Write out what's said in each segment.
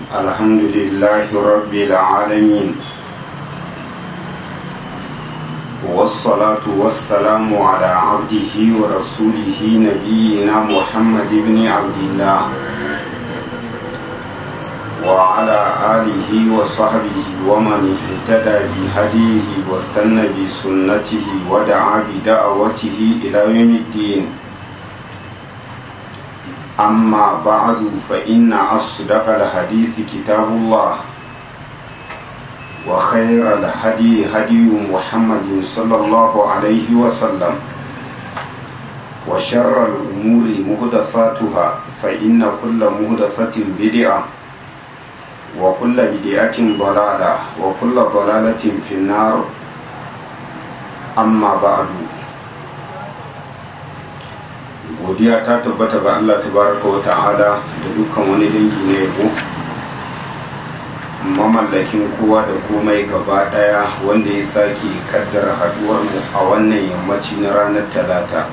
الحمد لله رب العالمين والصلاة والسلام على عبده ورسوله نبينا محمد بن عبد الله وعلى آله وصحبه ومن اهتدى بهديه واستنى بسنته ودعا بدعوته إلى يوم الدين أما بعد فإن أصدق الحديث كتاب الله وخير الهدي هدي محمد صلى الله عليه وسلم وشر الأمور مهدثاتها فإن كل مهدثة بدعة وكل بدعة ضلالة وكل ضلالة في النار أما بعد godiya ta tabbata ga Allah tabaraka wa ta'ala da dukkan wani dangi na yabo mamallakin kowa da komai gaba daya wanda ya sake kaddara haduwar mu a wannan yammaci na ranar talata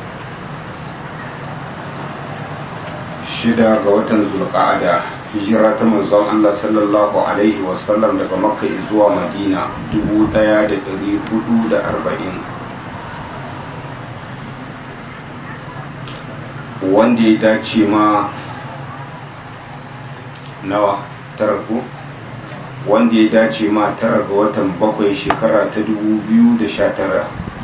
shida ga watan zulqa'ada hijira ta manzon Allah sallallahu alaihi wasallam daga makka zuwa madina 1440 wanda ya dace ma nawa tara ko wanda ya dace ma tara ga watan bakwai shekara ta dubu biyu da sha tara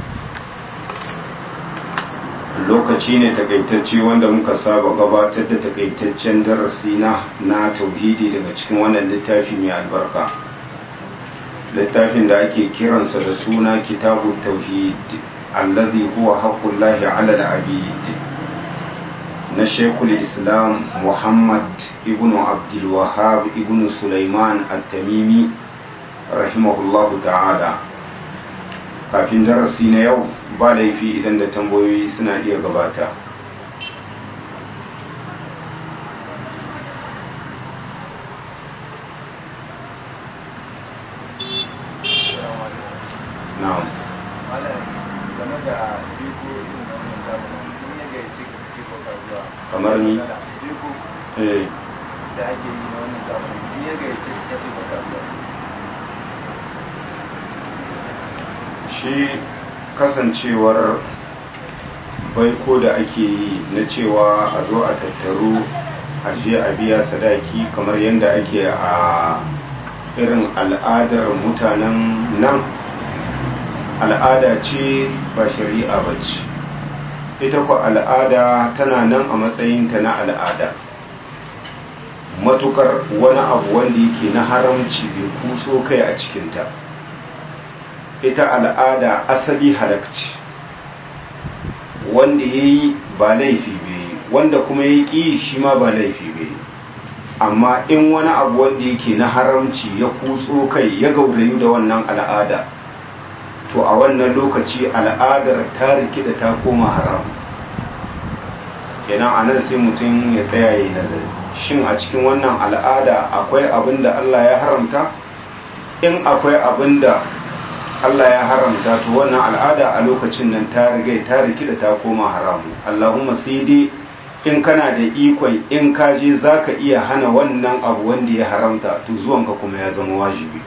lokaci ne takaitacce wanda muka saba gabatar da takaitaccen darasi na na tauhidi daga cikin wannan littafi mai albarka littafin da ake kiransa da suna kitabu tauhid allazi huwa haqqullahi ala al-abid na shekul islam muhammad ibn abdulwahab ibn sulaiman al-tamimi rahimahullahu ta'ala kafin darasi na yau ba laifi idan da tambayoyi suna iya gabata na'am kamar ni eh da ake yi na wannan zamani in ya gayyace ka ce baka zuwa shi kasancewar baiko da ake yi na cewa a zo a tattaru a je a biya sadaki kamar yadda ake a irin al'adar mutanen nan al'ada ce ba shari'a ba ce ita ku al'ada tana nan a matsayinta na al'ada matukar wani abu wanda yake na haramci bai kuso kai a cikinta ita al'ada asali halakci wanda ya yi ba laifi bai wanda kuma ya ƙi shi ma ba laifi bai amma in wani abu wanda yake na haramci ya kuso kai ya gaurayu da wannan al'ada to a wannan lokaci al'adar ta rikida ta koma haram kenan a nan sai mutum ya tsaya ya yi nazari shin a cikin wannan al'ada akwai abin da Allah ya haramta in akwai abin da Allah ya haramta to wannan al'ada a lokacin nan ta riga ta rikida ta koma haramu Allahumma sai dai in kana da ikon in ka je zaka iya hana wannan abu wanda ya haramta to zuwanka kuma ya zama wajibi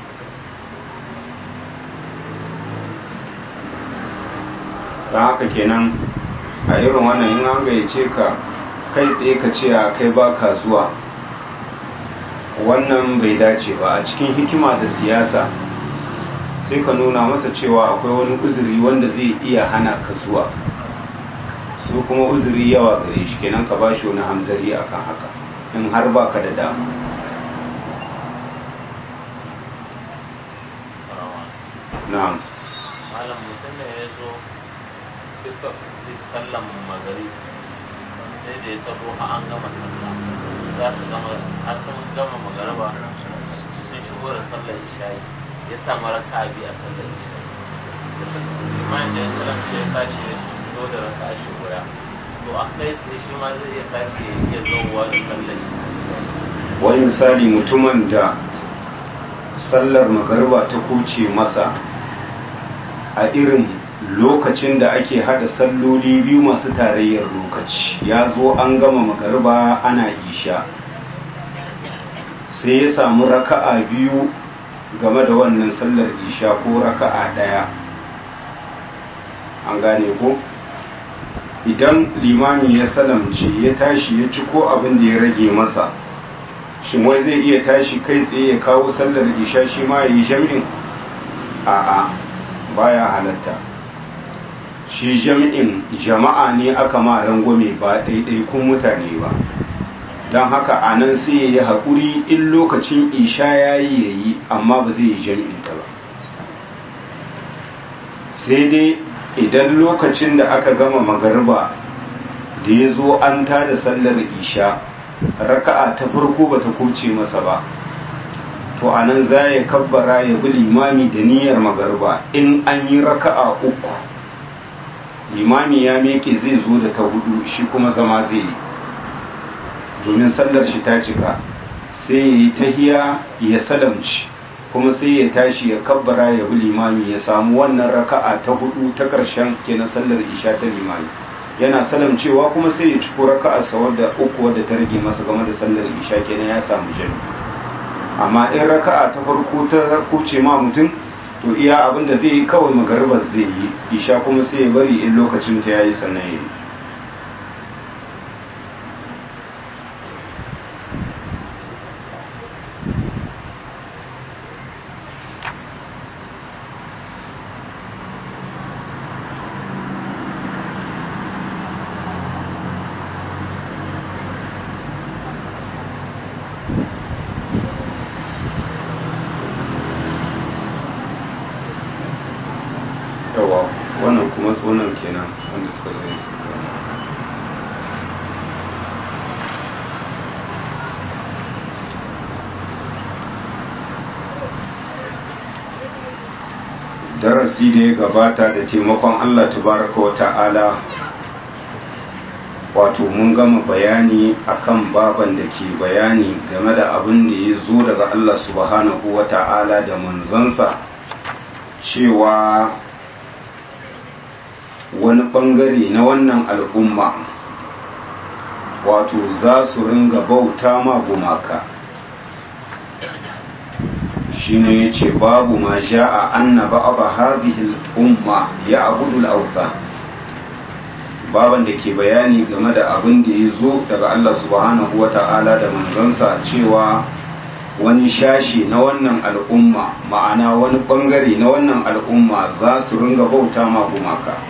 don haka kenan a irin wannan in an gayyace ka kai tsaye ka ce a kai baka zuwa wannan bai dace ba a cikin hikima da siyasa sai ka nuna masa cewa akwai wani uzuri wanda zai iya hana ka zuwa su kuma uzuri yawa gare shi kenan ka bashi wani hamzari akan haka in har baka da dama na'am malam mutum ne ya zo duka sallan magari sai da ya tabo a an gama sallah za su gama har sun gama magaraba sun shigo da sallar isha'i ya samu raka bi a sallar isha'i da suka imanin da ya salam ce ya tashi ya shigo da raka a shi guda to a kai tsaye shi ma zai iya tashi ya iya zowa da sallar isha'i wani misali mutumin da sallar magarba ta kuce masa a irin lokacin da ake hada salloli biyu masu tarayyar lokaci ya zo an gama magarba ana isha sai ya samu raka'a biyu game da wannan sallar isha ko raka'a ɗaya an gane ko idan limami ya salamce ya tashi ya ci ko abin da ya rage masa shin wai zai iya tashi kai tsaye ya kawo sallar isha shi ma ya yi jami'in a'a baya halatta shi jami'in jama'a ne aka ma rangwame ba ɗaiɗaikun mutane ba don haka a nan sai ya yi haƙuri in lokacin isha ya yi ya yi amma ba zai yi jami'in ta ba sai dai idan lokacin da aka gama magarba da ya zo an tada sallar isha raka'a ta farko ba ta kuce masa ba to a nan za ya kabbara ya bi limami da niyyar magarba in an yi raka'a uku limami ya meke zai zo da ta hudu shi kuma zama zai yi domin sallar shi ta cika sai ya yi tahiya ya salamci kuma sai ya tashi ya kabbara ya bi limami ya samu wannan raka'a ta hudu ta ƙarshen kenan sallar isha ta limami yana salamcewa kuma sai ya ciko raka'arsa wadda uku wadda ta rage masa game da sallar isha kenan ya samu jami amma in raka'a ta farko ta kuce ma mutum to iya abin da zai yi kawai magaribar zai yi isha kuma sai ya bari in lokacin ta yayi sannan ya yi yawa wannan kuma tsonan kenan wanda suka zai su darasi da ya gabata da taimakon Allah tabaraka wa ta'ala wato mun gama bayani akan baban da ke bayani game da abin da ya zo daga Allah subhanahu wa ta'ala da manzansa cewa wani bangare na wannan al'umma wato za su ringa bauta ma gumaka shine ya ce babu ma ja'a anna ba'aba hadhihi al'umma ya abudu al'auta baban da ke bayani game da abin da ya zo daga Allah subhanahu wa ta'ala da manzansa cewa wani shashi na wannan al'umma ma'ana wani bangare na wannan al'umma za su ringa bauta ma gumaka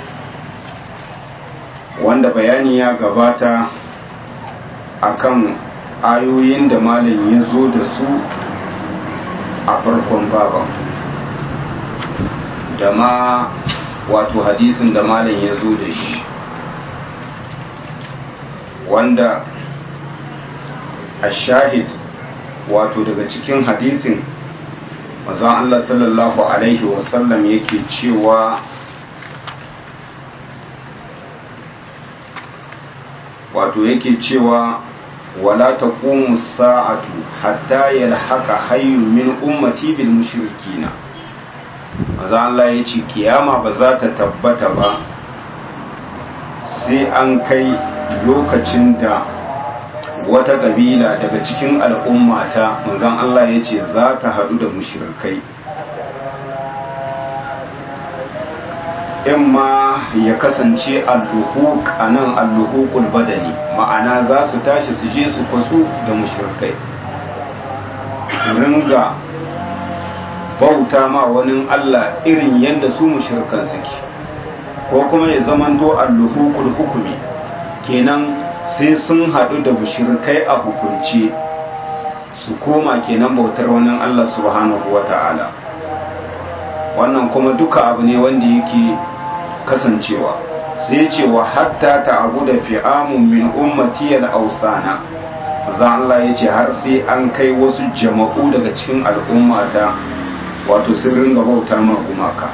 wanda bayani ya gabata akan ayoyin da malam ya zo da su a farkon baban da ma wato hadisin da malam ya zo da shi wanda a shahid wato daga cikin hadisin mazan Allah sallallahu Alaihi wasallam yake cewa wato yake cewa wala taqumu sa'atu hatta yalhaqa hayyun min ummati bil mushrikina maza Allah ya ce kiyama ba za ta tabbata ba sai an kai lokacin da wata kabila daga cikin al'ummata manzon Allah ya ce za ta haɗu da mushrikai in ma ya kasance alluhuk a nan alluhukul badani ma'ana za su tashi su je su kwasu da mushrikai su ringa bauta ma wani Allah irin yadda su mushrikan suke ko kuma ya zamanto alluhukul hukumi kenan sai sun haɗu da mushrikai a hukunce su koma kenan bautar wani Allah subhanahu wa ta'ala wannan kuma duka abu ne wanda yake kasancewa sai ce wa hatta ta abu da fi'amun min ummati al-ausana za Allah ya ce har sai an kai wasu jama'u daga cikin al'ummata wato sun ringa bauta ma gumaka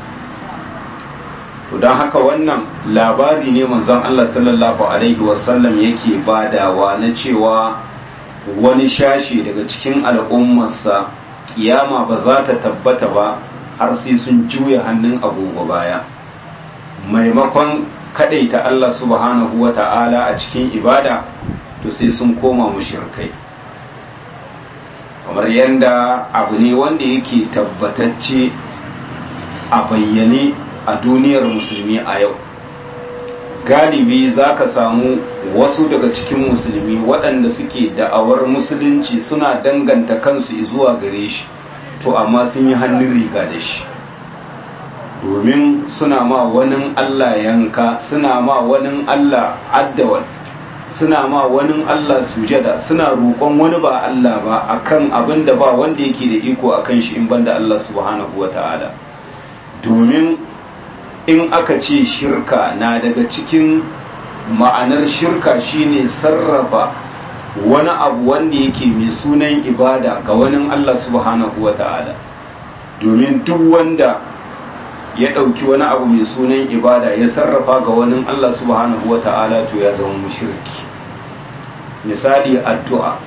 to don haka wannan labari ne manzon Allah sallallahu alaihi wasallam yake badawa na cewa wani shashi daga cikin al'ummarsa kiyama ba za ta tabbata ba har sai sun juya hannun agogo baya maimakon kadaita Allah subhanahu wa ta'ala a cikin ibada to sai sun koma mushrikai kamar yadda abu ne wanda yake tabbatacce a bayyane a duniyar musulmi a yau galibi za ka samu wasu daga cikin musulmi waɗanda suke da'awar musulunci suna danganta kansu zuwa gare shi to amma sun yi hannun riga da shi domin suna ma wani Allah yanka suna ma wani Allah addawal suna ma wani Allah sujada suna roƙon wani ba Allah ba akan abin da ba wanda yake da iko akan shi in banda Allah subhanahu wata'ala domin in aka ce shirka na daga cikin ma'anar shirka shine sarrafa wani abu wanda yake mai sunan ibada ga wani Allah subhanahu wata'ala domin duk wanda ya ɗauki wani abu mai sunan ibada ya sarrafa ga wani Allah subhanahu wa ta'ala to ya zama mushriki misali addu'a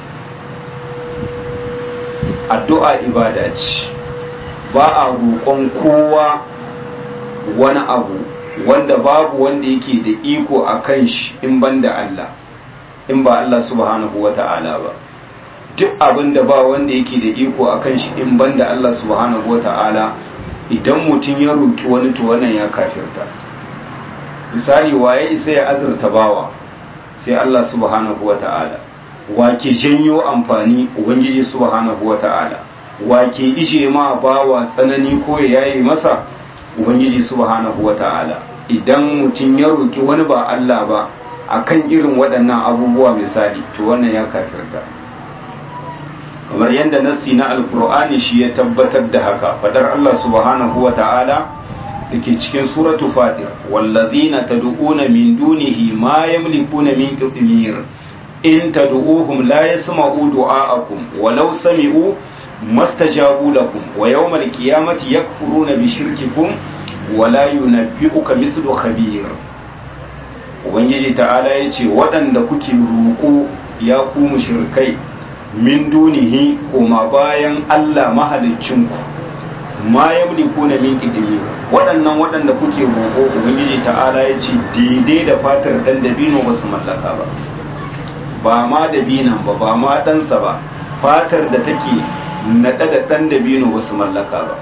addu'a ibada ce ba a roƙon kowa wani abu wanda babu wanda yake da iko a kan shi in ban da Allah in ba Allah subhanahu wa ta'ala ba duk abin da ba wanda yake da iko a kan shi in ban da Allah subhanahu wa ta'ala idan mutum ya roƙi wani to wannan ya kafirta misali waye isa ya azurta bawa sai Allah subhanahu wa ta'ala wake janyo amfani ubangiji subhanahu wa ta'ala wake ije ma bawa tsanani ko ya yayi masa ubangiji subhanahu wa ta'ala idan mutum ya roƙi wani ba Allah ba akan irin waɗannan abubuwa misali to wannan ya kafirta kamar yadda nassi na alkur'ani shi ya tabbatar da haka fadar Allah subhanahu wa ta'ala da ke cikin suratu fadir wallazina tad'una min dunihi ma yamlikuna min qitmir in tad'uhum la yasma'u du'a'akum walau sami'u mastajabu lakum wa yawmal qiyamati yakfuruna bi shirkikum wa la yunabbi'uka mislu khabir ubangiji ta'ala yace waɗanda kuke roƙo ya ku mushrikai min dunihi koma bayan Allah mahaliccinku ma yamliku na min qidmi waɗannan waɗanda kuke roƙo ubangiji ta'ala ya ce daidai da fatar dan dabino ba su mallaka ba ba ma dabinan ba ba ma ɗansa ba fatar da take naɗe da ɗan dabino ba su mallaka ba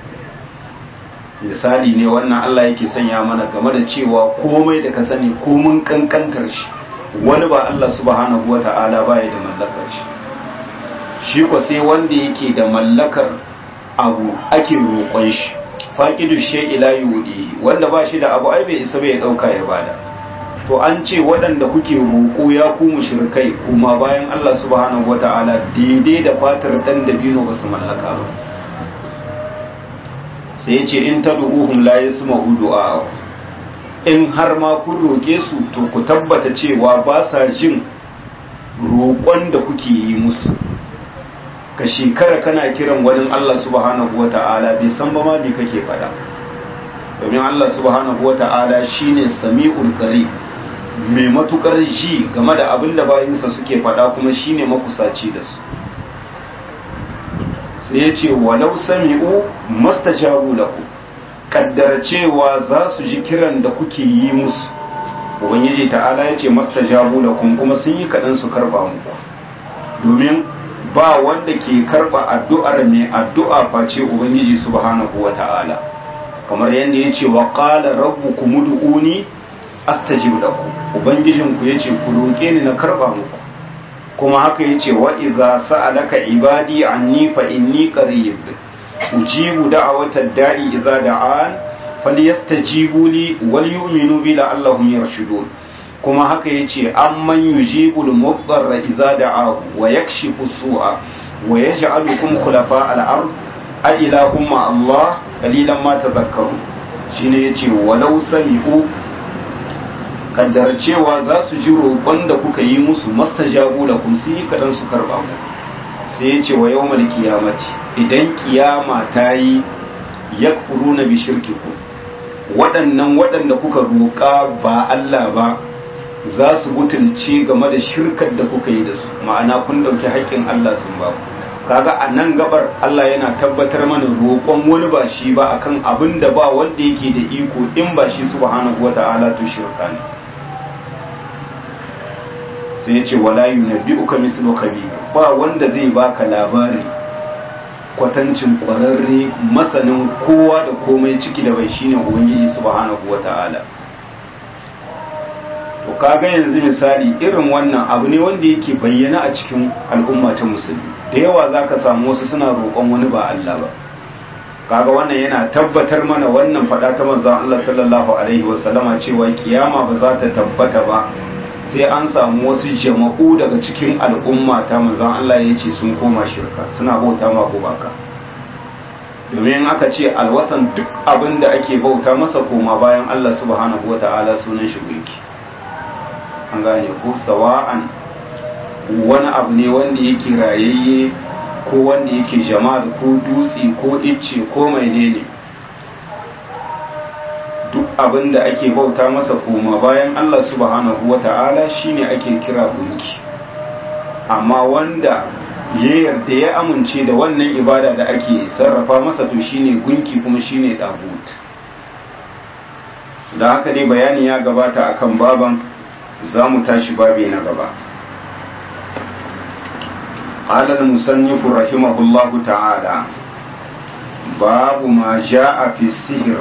misali ne wannan Allah yake sanya mana game da cewa komai da ka sani komun kankantar shi wani ba Allah subhanahu wa ta'ala baya da mallakar shi shi ko sai wanda yake da mallakar abu ake roƙon shi faqidu shay'i la yudi wanda ba shi da abu ai bai isa bai dauka ya bada to an ce waɗanda kuke roƙo ya ku mushrikai kuma bayan Allah subhanahu wata'ala daidai da fatar dan dabino ba su mallaka ba sai ce in tad'uhum la yasma'u du'a in har ma kun roƙe su to ku tabbata cewa ba sa jin roƙon da kuke yi musu ka shekara kana kiran wani Allah subhanahu wa ta'ala bai san ba ma me kake faɗa domin Allah subhanahu wa ta'ala shine sami'ul qarib mai matukar ji game da abin da bayinsa suke faɗa kuma shine makusaci da su sai ya ce walau sami'u mastajabu lakum kaddara cewa za su ji kiran da kuke yi musu ubangiji ta'ala ya ce mastajabu lakum kuma sun yi kaɗan su karba muku domin ba wanda ke karba addu'ar mai addu'a face ubangiji subhanahu wa ta'ala kamar yadda ya ce wa qala rabbukum ud'uni astajib lakum ubangijinku yace ku roke ni na karba muku kuma haka yace wa idza sa'alaka ibadi anni fa inni qarib ujibu da'wata da'i idza da'an falyastajibu li wal yu'minu bi la'allahum yarshudun kuma haka yace amman yujibul mudarra idza da'ahu wa yakshifu su'a wa yaj'alukum khulafa al-ard a ilahum ma Allah qalilan ma tadhakkaru shine yace walau sami'u kaddar cewa za su ji roƙon da kuka yi musu mastajabu lakum sun yi kadan su karba mu sai yace wa yawmal qiyamati idan kiyama ta yi yakfuruna bi shirkikum waɗannan waɗanda kuka roƙa ba Allah ba za su butulce game da shirkar da kuka yi da su ma'ana kun ɗauki haƙƙin Allah sun ba kaga a nan gabar Allah yana tabbatar mana roƙon wani ba shi ba akan abin da ba wanda yake da iko in ba shi subhanahu wata'ala to shirka ne sai ya ce wala yunabbi'uka mislu khabir ba wanda zai baka labari kwatancin kwararre masanin kowa da komai ciki da bai shine ubangiji subhanahu wata'ala to kaga yanzu misali irin wannan abu ne wanda yake bayyana a cikin al'umma ta musulmi da yawa zaka samu wasu suna roƙon wani ba Allah ba kaga wannan yana tabbatar mana wannan faɗa ta manzon Allah sallallahu alaihi wasallama cewa kiyama ba za ta tabbata ba sai an samu wasu jama'u daga cikin al'umma ta manzon Allah ya ce sun koma shirka suna bauta ma gumaka domin aka ce alwasan duk abin da ake bauta masa koma bayan Allah subhanahu wata'ala sunan shi gunki an gane ko sawa'an wani abu ne wanda yake rayayye ko wanda yake jama'a ko dutse ko icce ko mai ne duk abin da ake bauta masa koma bayan Allah subhanahu wa ta'ala shine ake kira gunki amma wanda ya yarda ya amince da wannan ibada da ake sarrafa masa to shine gunki kuma shine dagut da haka dai bayani ya gabata akan baban za mu tashi babi na gaba قال المصنف رحمه الله تعالى باب ما جاء في السحر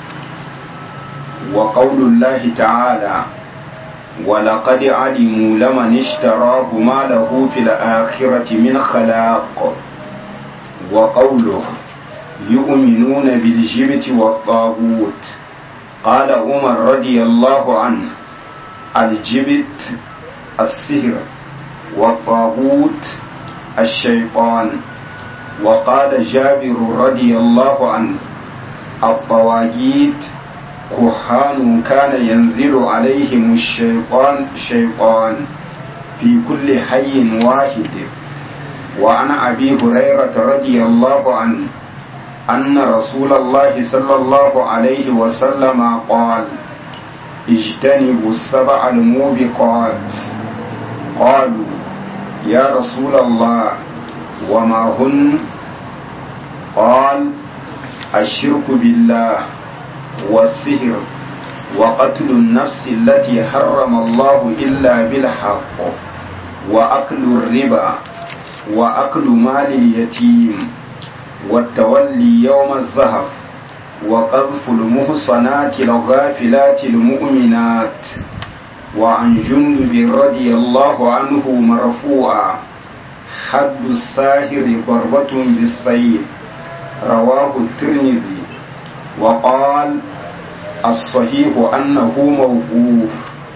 وقول الله تعالى ولقد علموا لمن اشتراه ما له في الآخرة من خلاق وقوله يؤمنون بالجبت والطاغوت قال عمر رضي الله عنه الجبت السحر والطاغوت الشيطان وقال جابر رضي الله عنه الطواغيت كهان كان ينزل عليهم الشيطان شيطان في كل حي واحد وعن أبي هريرة رضي الله عنه أن رسول الله صلى الله عليه وسلم قال اجتنبوا السبع الموبقات قالوا يا رسول الله وما هن قال الشرك بالله والسهر وقتل النفس التي حرم الله إلا بالحق وأكل الربا وأكل مال اليتيم والتولي يوم الزهف وقذف المحصنات الغافلات المؤمنات وعن جندب رضي الله عنه مرفوعا حد الساهر ضربة بالسيف رواه الترمذي وقال الصحيح أنه موقوف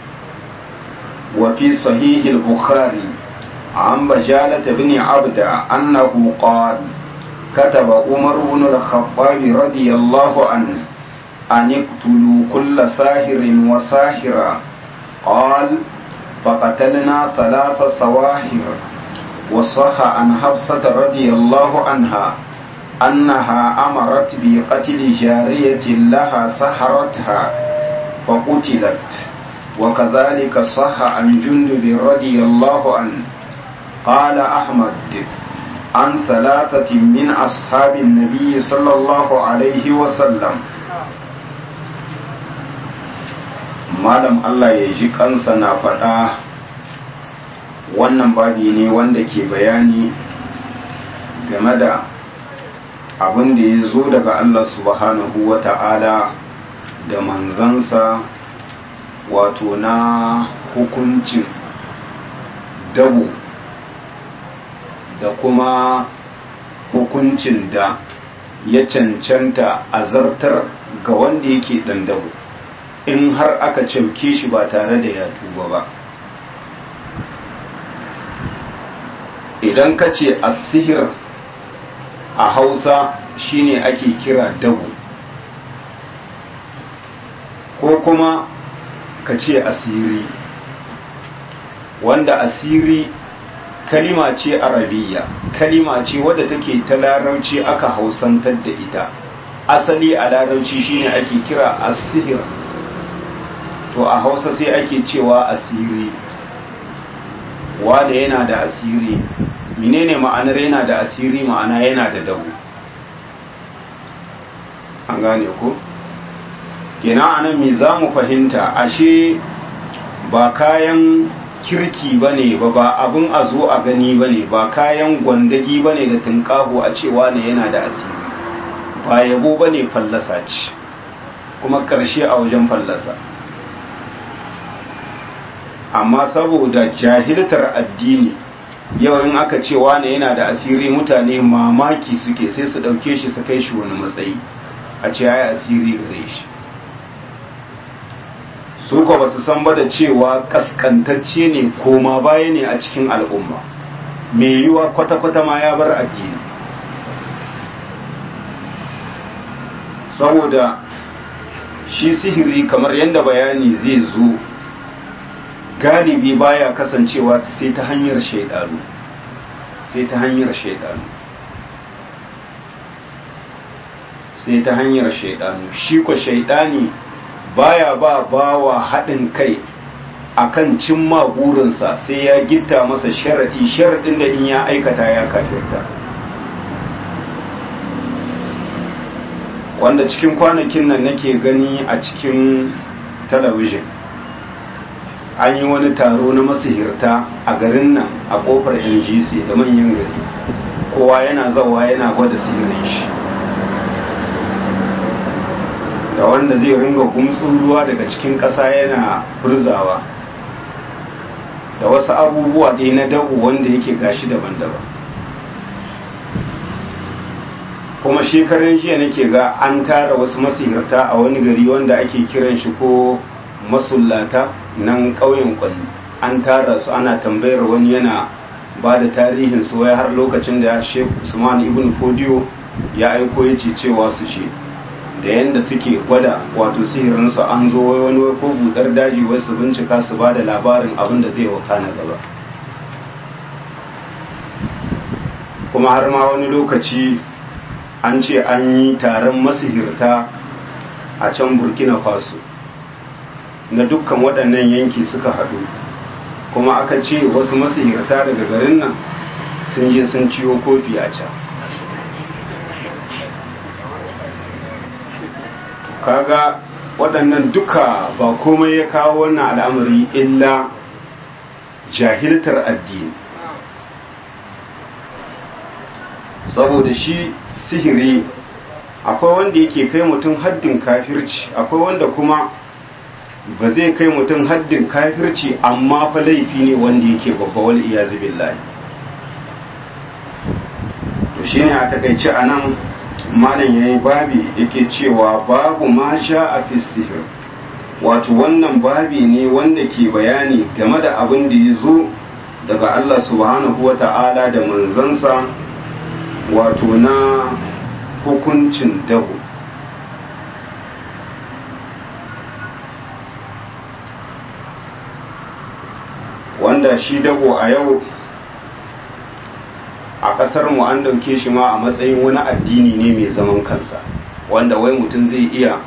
وفي صحيح البخاري عن بجالة بن عبد أنه قال كتب عمر بن الخطاب رضي الله عنه أن اقتلوا كل ساهر وساهرة قال فقتلنا ثلاث سواهر وصح عن حفصة رضي الله عنها أنها أمرت بقتل جارية لها سحرتها فقتلت وكذلك صح عن جندب رضي الله عنه قال أحمد عن ثلاثة من أصحاب النبي صلى الله عليه وسلم malam Allah ya ji kansa na faɗa wannan babi ne wanda ke bayani game da abin da ya zo daga Allah subhanahu wa ta'ala da manzansa wato na hukuncin dabo da kuma hukuncin da ya cancanta a zartar ga wanda yake ɗan dabo in har aka cauke shi ba tare da ya tuba ba idan ka ce asihir a hausa shine ake kira dabo ko kuma ka ce asiri wanda asiri kalima ce arabiya kalima ce wadda take ta larauci aka hausantar da ita asali a larauci shine ake kira asihir to a hausa sai ake cewa asiri wanda yana da asiri menene ma'anar yana da asiri ma'ana yana da dabu an gane ko kenan anan me za mu fahimta ashe ba kayan kirki ba ne ba ba abin a zo a gani ba ne ba kayan gwandagi ba ne da tunƙaho a cewa ne yana da asiri ba yabo ba ne fallasa ce kuma ƙarshe a wajen fallasa amma saboda jahiltar addini yau in aka ce wane yana da asiri mutane mamaki suke sai su ɗauke shi su kai shi wani matsayi a ce ya asiri gare shi su ko ba su san ba da cewa kaskantacce ne koma baya ne a cikin al'umma mai yiwa kwata-kwata ma ya bar addini saboda shi sihiri kamar yadda bayani zai zo galibi baya kasancewa sai ta hanyar shaidanu sai ta hanyar shaidanu sai ta hanyar shaidanu shi ko shaidani baya ba bawa haɗin kai akan cimma burinsa sai ya gitta masa sharaɗi sharaɗin da in ya aikata ya kafirta wanda cikin kwanakin nan nake gani a cikin talabijin an yi wani taro na masihirta a garin nan a kofar ngc da manyan gari kowa yana zawa yana gwada sihirin shi da wanda zai ringa gumtsun ruwa daga cikin ƙasa yana furzawa da wasu abubuwa dai na dabu wanda yake gashi daban-daban kuma shekarun jiya nake ga an tara wasu masihirta a wani gari wanda ake kiran shi ko masullata nan ƙauyen kwalli an tara su ana tambayar wani yana ba da tarihin su wai har lokacin da Sheikh Usman ibn Fodiyo ya aiko ya ce cewa su ce da yanda suke gwada wato sihirin su an zo wai wani ko budar daji wai su bincika su ba da labarin abin da zai wakana gaba kuma har ma wani lokaci an ce an yi taron masihirta a can burkina faso na dukkan waɗannan yanki suka haɗu kuma aka ce wasu masihirta daga garin nan sun je sun ciwo kofi a can kaga waɗannan duka ba komai ya kawo wannan al'amari illa jahiltar addini saboda shi sihiri akwai wanda yake kai mutum haddin kafirci akwai wanda kuma ba zai kai mutum haddin kafirci amma fa laifi ne wanda yake babba wal iyazu billahi to shine a takaice anan malam yayi babi yake cewa babu ma sha a fi sihir wato wannan babi ne wanda ke bayani game da abin da ya zo daga Allah subhanahu wa ta'ala da manzansa wato na hukuncin dabo wanda shi dabo a yau a ƙasar mu an ɗauke shi ma a matsayin wani addini ne mai zaman kansa wanda wai mutum zai iya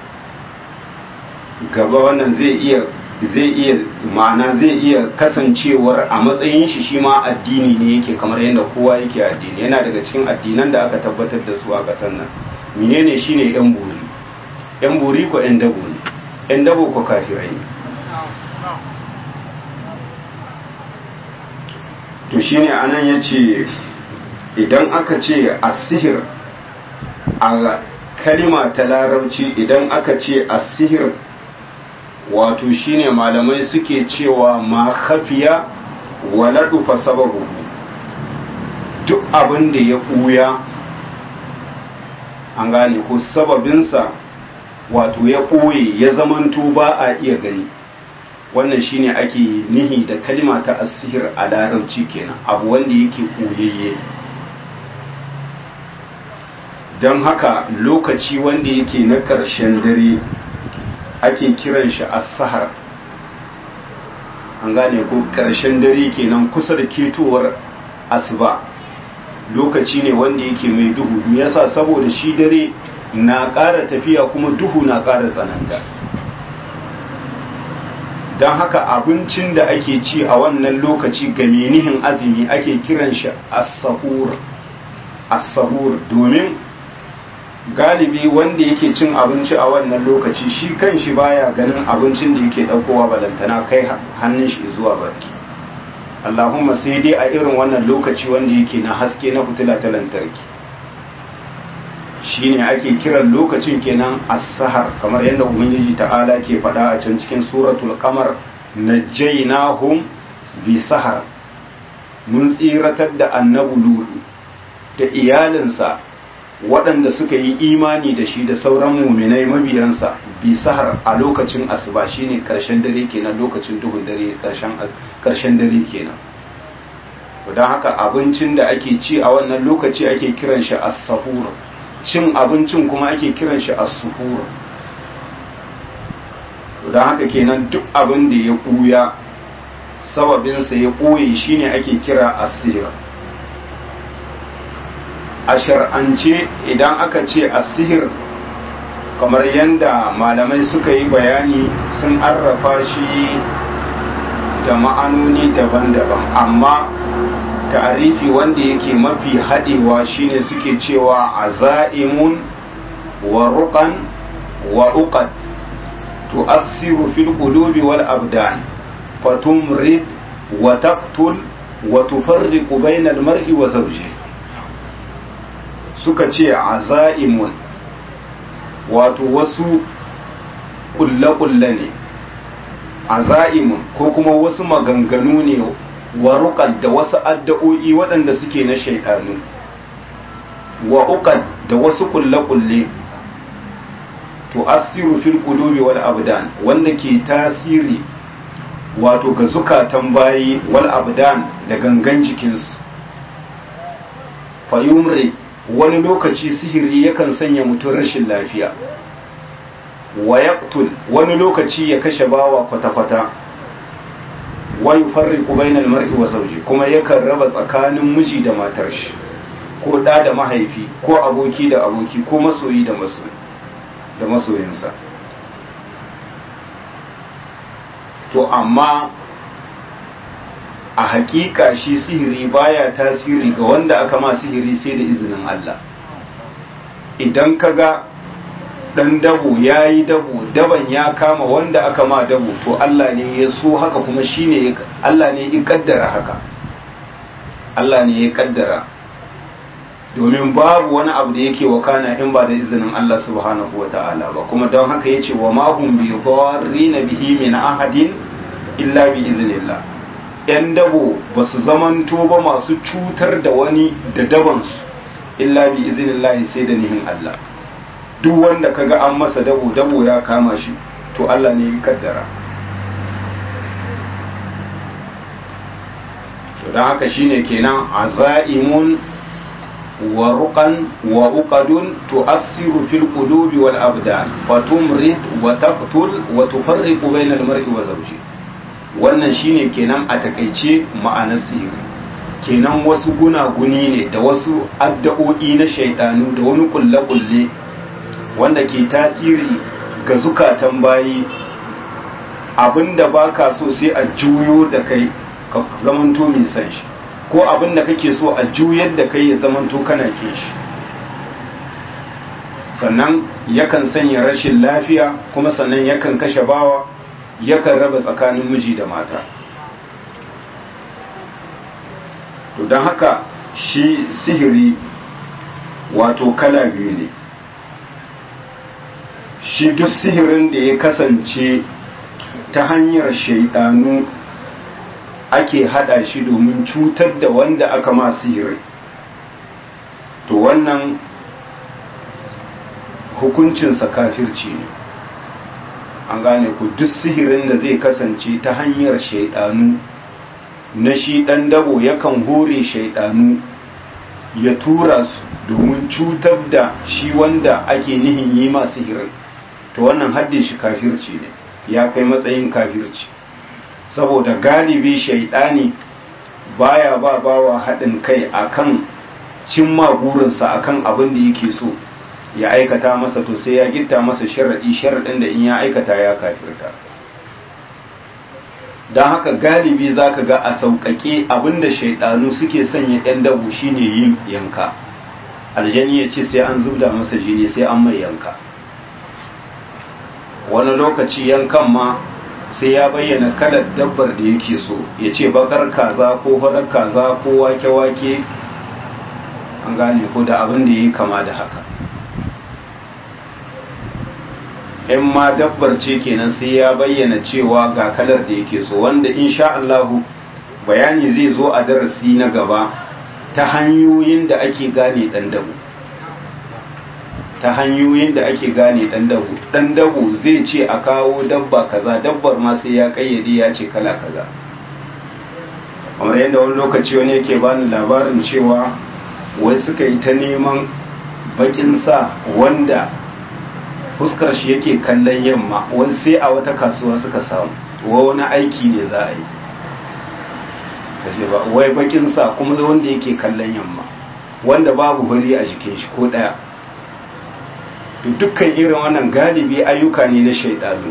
gaba wannan zai iya zai iya ma'ana zai iya kasancewar a matsayin shi shi ma addini ne yake kamar yadda kowa yake addini yana daga cikin addinan da aka tabbatar da su a ƙasar nan menene shine yan buri yan buri ko yan dabo ne yan dabo ko kafirai ne to shine anan yace idan aka ce asihir a kalima ta larabci idan aka ce asihir wato shine malamai suke cewa ma khafiya wala dufa sababu duk abin da ya ɓuya an gane ko sababinsa wato ya ɓoye ya zamanto ba a iya gani wannan shine ake nihi da kalima ta asihir a larabci kenan abu wanda yake ɓoyayye don haka lokaci wanda yake na ƙarshen dare ake kiran shi as-sahar an gane ko ƙarshen dare kenan kusa da ketowar asuba lokaci ne wanda yake mai duhu yasa saboda shi dare na ƙara tafiya kuma duhu na ƙara tsananta don haka abincin da ake ci a wannan lokaci ga menihin azumi ake kiran shi as-sahur as-sahur domin galibi wanda yake cin abinci a wannan lokaci shi kan shi baya ganin abincin da yake ɗaukowa balantana kai hannun shi zuwa barki Allahumma sai dai a irin wannan lokaci wanda yake na haske na fitila ta lantarki shine ake kiran lokacin kenan as-sahar kamar yadda ubangiji ta'ala ke faɗa a can cikin suratul qamar najjaynahum bi sahar mun tsiratar da annabi ludu da iyalinsa waɗanda suka yi imani da shi da sauran muminai mabiyansa bi sahar a lokacin asuba shine karshen dare kenan lokacin duhun dare karshen dare kenan don haka abincin da ake ci a wannan lokaci ake kiran shi as-sahur cin abincin kuma ake kiran shi as-suhur don haka kenan duk abin da ya ɓuya sababinsa ya ɓoye shine ake kira asir a shar'ance idan aka ce asihir kamar yadda malamai suka yi bayani sun arrafa shi da ma'anoni daban-daban amma ta'arifi wanda yake mafi haɗewa shine suke cewa aza'imun wa ruqan wa uqad tu'assiru fil qulubi wal abdan fatumrid wa taqtul wa tufarriqu bainal mar'i wa zawjihi suka ce aza'imun wato wasu kulle-kulle ne aza'imun ko kuma wasu maganganu ne waruƙad da wasu addu'o'i waɗanda suke na shaidanu wa uqad da wasu kulle-kulle to asiru fil qulubi wal abdan wanda ke tasiri wato ga zukatan bayi wal abdan da gangan jikinsu fayumri wani lokaci sihiri yakan sanya mutum rashin lafiya wa yaqtul wani lokaci ya kashe bawa kwata-kwata wa yufarriqu bainal mar'i wa zawji kuma yakan raba tsakanin miji da matar shi ko da da mahaifi ko aboki da aboki ko masoyi da masoyi da masoyinsa to amma a hakika shi sihiri baya tasiri ga wanda aka ma sihiri sai da izinin Allah idan ka ga ɗan dabo ya yi dabo daban ya kama wanda aka ma dabo to Allah ne ya so haka kuma shi ne Allah ne ya kaddara haka Allah ne ya kaddara domin babu wani abu da yake wakana in ba da izinin Allah subhanahu wa ta'ala ba kuma don haka ya ce wa mahum bi na bihi min ahadin illa bi iznillah 'yan dabo ba su zamanto ba masu cutar da wani da dabansu illa bi izinillahi sai da nihin Allah duk wanda kaga an masa dabo dabo ya kama shi to Allah ne ya kaddara to don haka shine kenan azaimun wa ruqan wa uqadun tu'assiru fil qulubi wal abdan wa tumrid wa taqtul wa tufarriqu bainal mar'i wa zawjihi wannan shine kenan a takaice ma'anar sihiri kenan wasu gunaguni ne da wasu addu'o'i na shaidanu da wani kulle-kulle wanda ke tasiri ga zukatan bayi abinda ba ka so sai a juyo da kai ka zamanto mai san shi ko abinda kake so a juyar da kai ya zamanto kana ke shi sannan yakan sanya rashin lafiya kuma sannan yakan kashe bawa yakan raba tsakanin miji da mata to don haka shi sihiri wato kala biyu ne shi duk sihirin da ya kasance ta hanyar shaidanu ake hada shi domin cutar da wanda aka ma sihiri to wannan hukuncinsa kafirci ne an gane ku duk sihirin da zai kasance ta hanyar shaidanu na shi dan dabo yakan hore shaidanu ya tura su domin cutar da shi wanda ake nihin yi ma sihirin to wannan haddin shi kafirci ne ya kai matsayin kafirci saboda galibi shaidani baya ba bawa haɗin kai akan cimma burinsa akan abin da yake so ya aikata masa to sai ya gitta masa sharaɗi sharaɗin da in ya aikata ya kafirta don haka galibi za ka ga a sauƙaƙe abinda shaidanu suke sanya 'yan dabu shine yin yanka aljani ya ce sai an zubda masa jini sai an mai yanka wani lokaci yankan ma sai ya bayyana kalar dabbar da yake so ya ce bakar kaza ko farar kaza ko wake-wake an gane ko da abin da ya yi kama da haka in ma dabbar ce kenan sai ya bayyana cewa ga kalar da yake so wanda insha Allahu bayani zai zo a darasi na gaba ta hanyoyin da ake gane dan dabu ta hanyoyin da ake gane dan dabu dan dabu zai ce a kawo dabba kaza dabbar ma sai ya kayyade ya ce kala kaza kamar yadda wani lokaci wani yake bani labarin cewa wai suka yi ta neman bakin sa wanda fuskar shi yake kallon yamma wani sai a wata kasuwa suka samu wa wani aiki ne za a yi kashe ba wai bakin sa kuma wanda yake kallon yamma wanda babu huri a jikin shi ko daya to dukkan irin wannan galibi ayyuka ne na shaidanu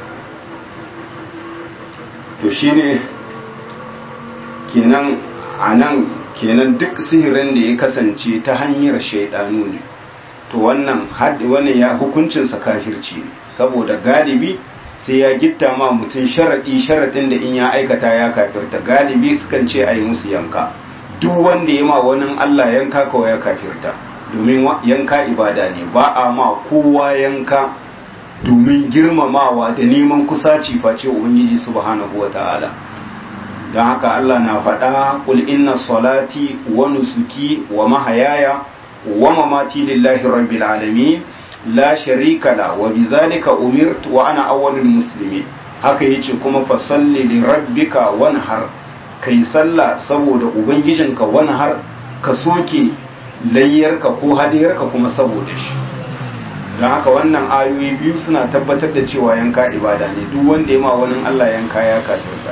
to shine kenan anan kenan duk sihirin da ya kasance ta hanyar shaidanu ne to wannan wannan ya hukuncinsa kafirci ne saboda galibi sai ya gitta ma mutum sharaɗi sharaɗin da in ya aikata ya kafirta galibi sukan ce a yi musu yanka duk wanda ya ma wani Allah yanka kawai ya kafirta domin yanka ibada ne ba a ma kowa yanka domin girmamawa da neman kusaci face ubangiji subhanahu wa ta'ala don haka Allah na faɗa kul inna salati wa nusuki wa mahayaya wa mamati lillahi rabbil alamin la sharika la wa bidhalika umirtu wa ana awwalul muslimin haka yace kuma fa salli li rabbika wanhar kai sallah saboda ubangijinka wanhar ka soke layyarka ko hadiyarka kuma saboda shi don haka wannan ayoyi biyu suna tabbatar da cewa yanka ibada ne duk wanda ya ma wani Allah yanka ya kafirta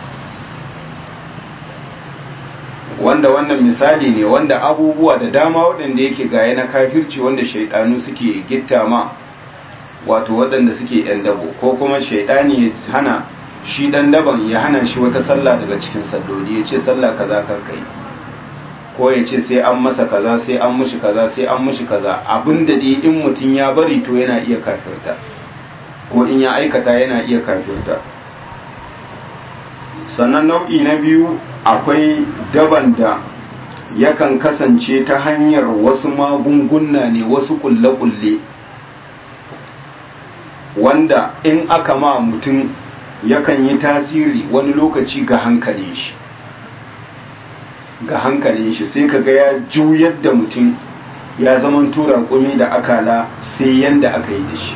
wanda wannan misali ne wanda abubuwa da dama waɗanda yake gaya na kafirci wanda shaidanu suke gitta ma wato waɗanda suke yan dabo ko kuma shaidani ya hana shi ɗan daban ya hana shi wata sallah daga cikin salloli ya ce sallah kaza karkai ko ya ce sai an masa kaza sai an mushi kaza sai an mushi kaza abinda dai in mutum ya bari to yana iya kafirta ko in ya aikata yana iya kafirta sannan nau'i na biyu akwai daban da yakan kasance ta hanyar wasu magunguna ne wasu kulle-kulle wanda in aka ma mutum yakan yi tasiri wani lokaci ga hankalin shi ga hankalin shi sai kaga ya juyar da mutum ya zaman tura kumi da akala sai yanda aka yi da shi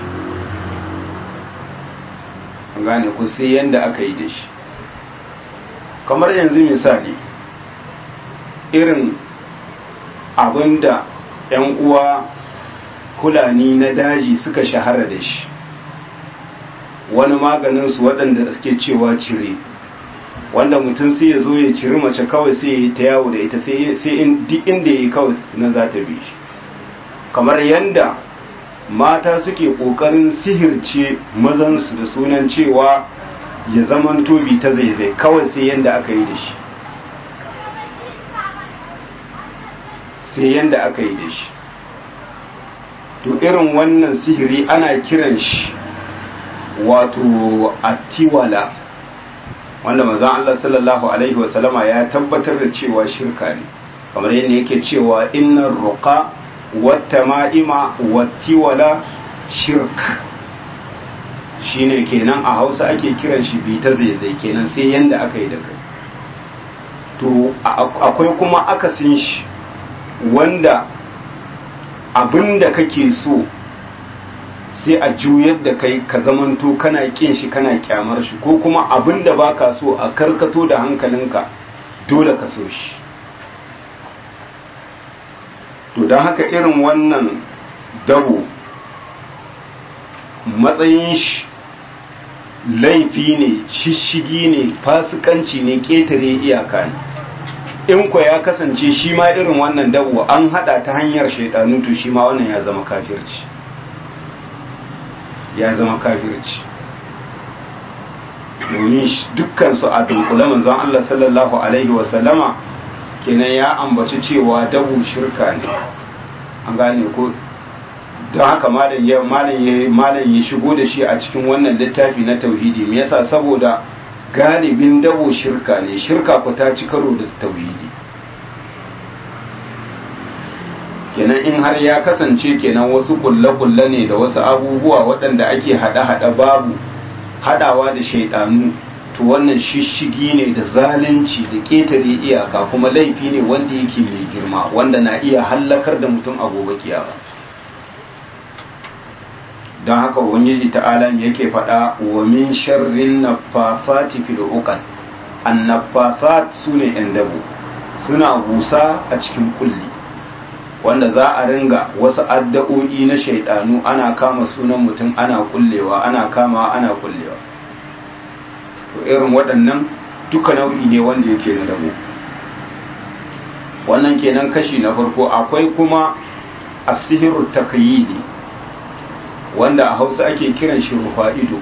gane ku sai yanda aka yi da shi kamar yanzu misali irin abinda 'yan uwa fulani na daji suka shahara da shi wani maganinsu waɗanda suke cewa cire wanda mutum sai ya zo ya ciri mace kawai sai ya yi ta yawo da ita sai duk inda ya yi kawai na za ta bi shi kamar yadda mata suke ƙoƙarin sihirce mazansu da sunan cewa ya zaman tobi ta zaizai kawai sai yadda aka yi da shi sai yadda aka yi da shi to irin wannan sihiri ana kiran shi wato attiwala wanda manzon Allah sallallahu alaihi wasallama ya tabbatar da cewa shirka ne kamar yadda yake cewa innar ruqa wattama'ima wattiwala shirk shine kenan a Hausa ake kiran shi bi ta zaizai kenan sai yanda aka yi da kai to akwai kuma akasin shi wanda abinda kake so sai a juyar da kai ka zamanto kana kin shi kana kyamar shi ko kuma abin da baka so a karkato da hankalinka dole ka so shi to don haka irin wannan dabo matsayin shi laifi ne shishigi ne fasikanci ne ƙetare iyaka ne in kwa ya kasance shi ma irin wannan dabo an hada ta hanyar shaidanu to shi ma wannan ya zama kafirci ya zama kafirci domin dukkansu a dunkule manzon Allah sallallahu alaihi wasallama kenan ya ambaci cewa dabu shirka ne an gane ko don haka malam ya malam ya malam ya shigo da shi a cikin wannan littafi na tauhidi me yasa saboda galibin dabo shirka ne shirka ku ta ci karo da tauhidi kenan in har ya kasance kenan wasu kulle-kulle ne da wasu abubuwa waɗanda ake haɗe-haɗe babu haɗawa da shaidanu to wannan shishigi ne da zalunci da ƙetare iyaka kuma laifi ne wanda yake mai girma wanda na iya hallakar da mutum a gobe kiyama don haka ubangiji ta'ala yake faɗa wa min sharrin naffafati fil uqad an naffafat sune yan dabo suna busa a cikin kulli wanda za a ringa wasu addu'o'i na shaidanu ana kama sunan mutum ana kullewa ana kama ana kullewa to irin waɗannan duka nau'i ne wanda yake na dabo wannan kenan kashi na farko akwai kuma asihiru takyidi wanda a hausa ake kiran shi rufa'ido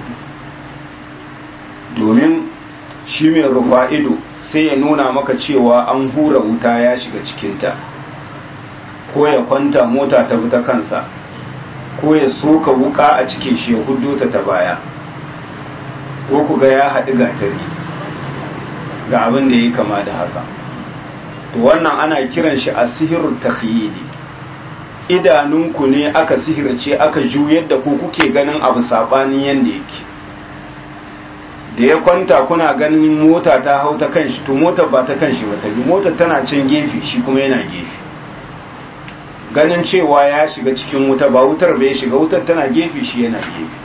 domin shi mai rufa'ido sai ya nuna maka cewa an hura wuta ya shiga cikinta ko ya kwanta mota ta bi ta kansa ko ya soka wuka a cikin shi ya hudu ta ta baya ko ku ga ya haɗu gatari ga abin da ya kama da haka to wannan ana kiran shi a sihirin takhyidi idanunku ne aka sihirce aka juyar da ku kuke ganin abu sabanin yanda yake da ya kwanta kuna ganin mota ta hau ta kanshi to motar ba ta kanshi ba ta bi motar tana can gefe shi kuma yana gefe ganin cewa ya shiga cikin wuta ba wutar bai shiga wutar tana gefe shi yana gefe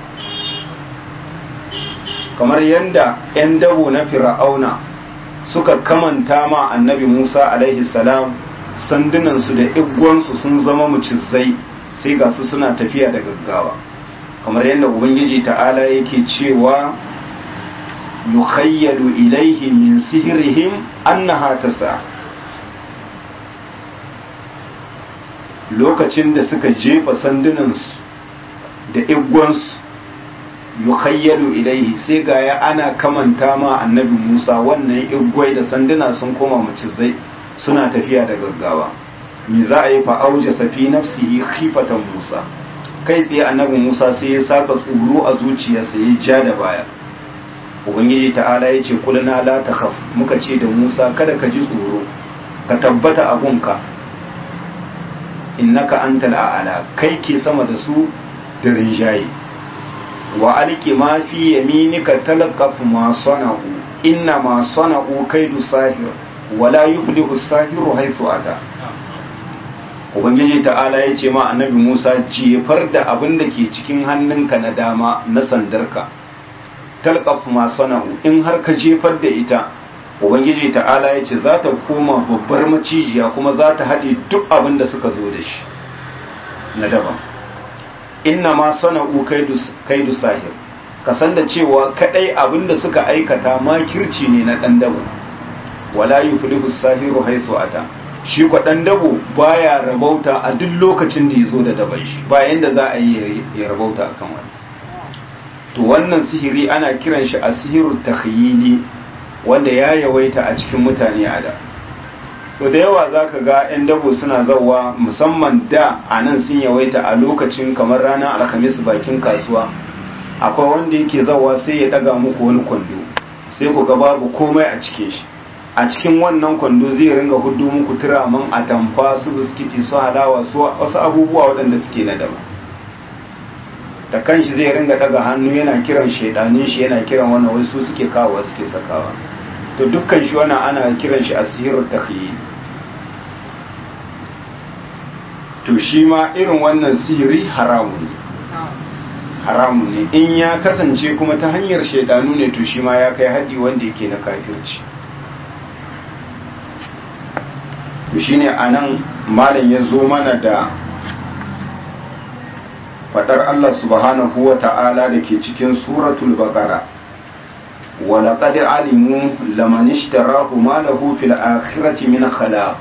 kamar yadda 'yan dabo na fir'auna suka kamanta ma annabi musa alaihi salam sandunansu da igwansu sun zama mucizai sai ga su suna tafiya da gaggawa kamar yadda ubangiji ta'ala yake cewa yukhayyalu ilaihi min sihirihim annaha tasa lokacin da suka jefa sandunansu da igwansu yukhayyalu ilaihi sai ga ya ana kamanta ma annabi Musa wannan igwai da sanduna sun koma macizai suna tafiya da gaggawa me za a yi fa auja safi nafsihi khifatan Musa kai tsaye annabi Musa sai ya saka tsoro a zuciyarsa ya ja da baya ubangiji ta'ala ya ce kulna la takhaf muka ce da Musa kada ka ji tsoro ka tabbata a gunka innaka antal a'la kai ke sama da su da rinjaye wa alki ma fi yaminika talqaf ma sana'u inna ma sana'u kaidu sahir wa la yuflihu sahiru haythu ata ubangiji ta'ala ya ce ma annabi Musa jefar da abin da ke cikin hannunka na dama na sandarka talqaf ma sana'u in har ka jefar da ita ubangiji ta'ala ya ce za ta koma babbar macijiya kuma za ta haɗe duk abin da suka zo da shi na daban inna ma sana'u kaidu sahir ka san da cewa kadai abin da suka aikata makirci ne na ɗan dabo wala yuflihu sahiru haythu ata shi kwa ɗan dabo baya rabauta a duk lokacin da ya zo da daban shi bayan da za a yi ya rabauta akan wani to wannan sihiri ana kiran shi a sihiru takhyili wanda ya yawaita a cikin mutane a da to da yawa za ka ga 'yan dabo suna zauwa musamman da a nan sun yawaita a lokacin kamar ranar alhamis bakin kasuwa akwai wanda yake zauwa sai ya daga muku wani kwando sai ku ga babu komai a cikin shi a cikin wannan kwando zai ringa hudu muku turaman atamfa su biskiti su halawa su wasu abubuwa waɗanda suke na daba da kanshi zai ringa daga hannu yana kiran shaidanin shi yana kiran wannan wasu suke kawo suke sakawa to dukkan shi wannan ana kiran shi asirul takhyil to shi ma irin wannan sihiri haramun ne haramun ne in ya kasance kuma ta hanyar shaidanu ne to shi ma ya kai haɗi wanda yake na kafirci to shine anan malam ya zo mana da fadar Allah subhanahu wa ta'ala da ke cikin suratul baqara wa laqad alimu laman ishtarahu ma lahu fil akhirati min khalaq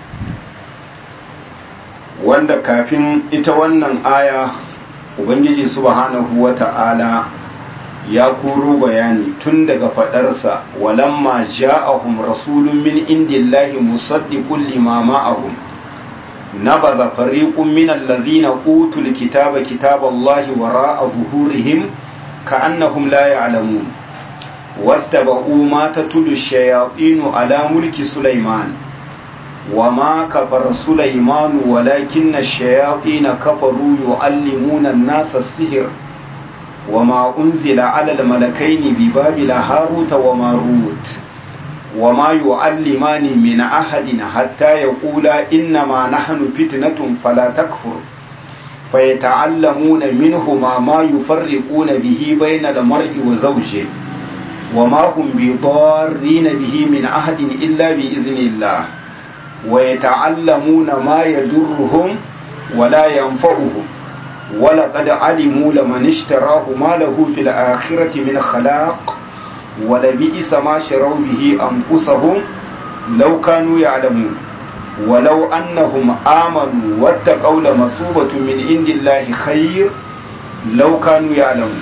wanda kafin ita wannan aya ubangiji subhanahu wa ta'ala ya koro bayani tun daga fadarsa walamma ja'ahum rasulun min indillahi musaddiqun lima ma'ahum نبذ فريق من الذين أوتوا الكتاب كتاب الله وراء ظهورهم كأنهم لا يعلمون واتبعوا ما تتلو الشياطين على ملك سليمان وما كفر سليمان ولكن الشياطين كفروا يعلمون الناس السحر وما أنزل على الملكين ببابل هاروت وماروت وما يعلمان من أحد حتى يقولا إنما نحن فتنة فلا تكفر فيتعلمون منهما ما يفرقون به بين المرء وزوجه وما هم بضارين به من أحد إلا بإذن الله ويتعلمون ما يضرهم ولا ينفعهم ولقد علموا لمن اشتراه ما له في الآخرة من خلاق ولبئس ما شروا به أنفسهم لو كانوا يعلمون ولو أنهم آمنوا واتقوا لمثوبة من عند الله خير لو كانوا يعلمون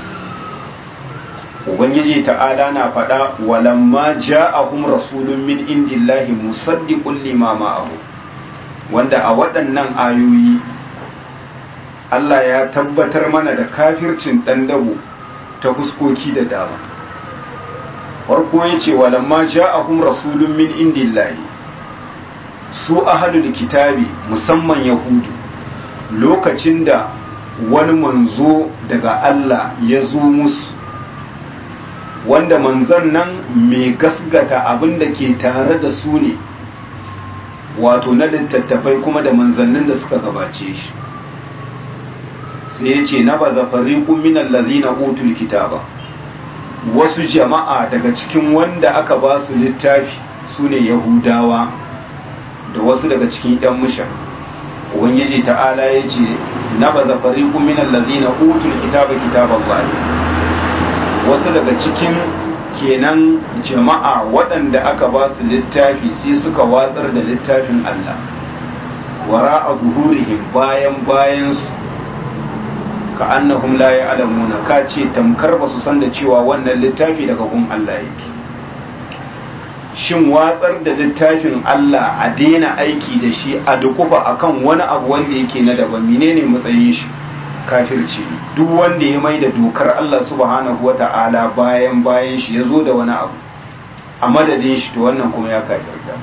ubangiji ta'ala na faɗa walamma ja'ahum rasulun min indillahi musaddiqun lima ma'ahu wanda a waɗannan ayoyi Allah ya tabbatar mana da kafircin ɗan dabo ta fuskoki da dama farko yace walamma ja'ahum rasulun min indillahi su ahlul kitabi musamman yahudu lokacin da wani manzo daga Allah ya zo musu wanda manzon nan mai gasgata abin da ke tare da su ne wato na littattafai kuma da manzannin da suka gabace shi sai ya ce na baza fariqun min allazina utul kitaba wasu jama'a daga cikin wanda aka ba su littafi su ne yahudawa da wasu daga cikin yan musha ubangiji ta'ala ya ce na baza fariqun min allazina utul kitaba kitaballahi wasu daga cikin kenan jama'a waɗanda aka ba su littafi sai suka watsar da littafin Allah wara a zuhurihim bayan bayan su ka annahum la ya'lamuna ka ce tamkar ba su san da cewa wannan littafi daga gun Allah yake shin watsar da littafin Allah a daina aiki da shi a dukufa akan wani abu wanda yake na daban menene matsayin shi kafirci duk wanda ya mai da dokar Allah subhanahu wata'ala bayan bayan shi ya zo da wani abu a madadin shi to wannan kuma ya kafirta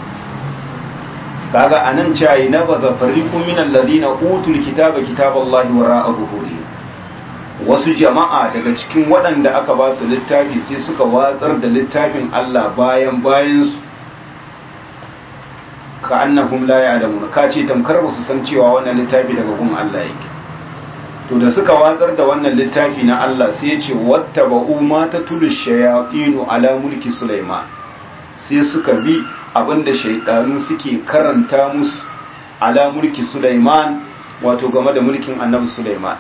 kaga anan cayi na baza fariqu min alladhina utul kitaba kitaballahi wara'a zuhuri wasu jama'a daga cikin waɗanda aka ba su littafi sai suka watsar da littafin Allah bayan bayan su ka annahum la ya'lamun ka ce tamkar ba su san cewa wannan littafi daga gun Allah yake to da suka watsar da wannan littafi na Allah sai ya ce wattaba'u ma tatulu shayatinu ala mulki Sulaiman sai suka bi abinda shaydanu suke karanta musu ala mulki Sulaiman wato game da mulkin Annabi Sulaiman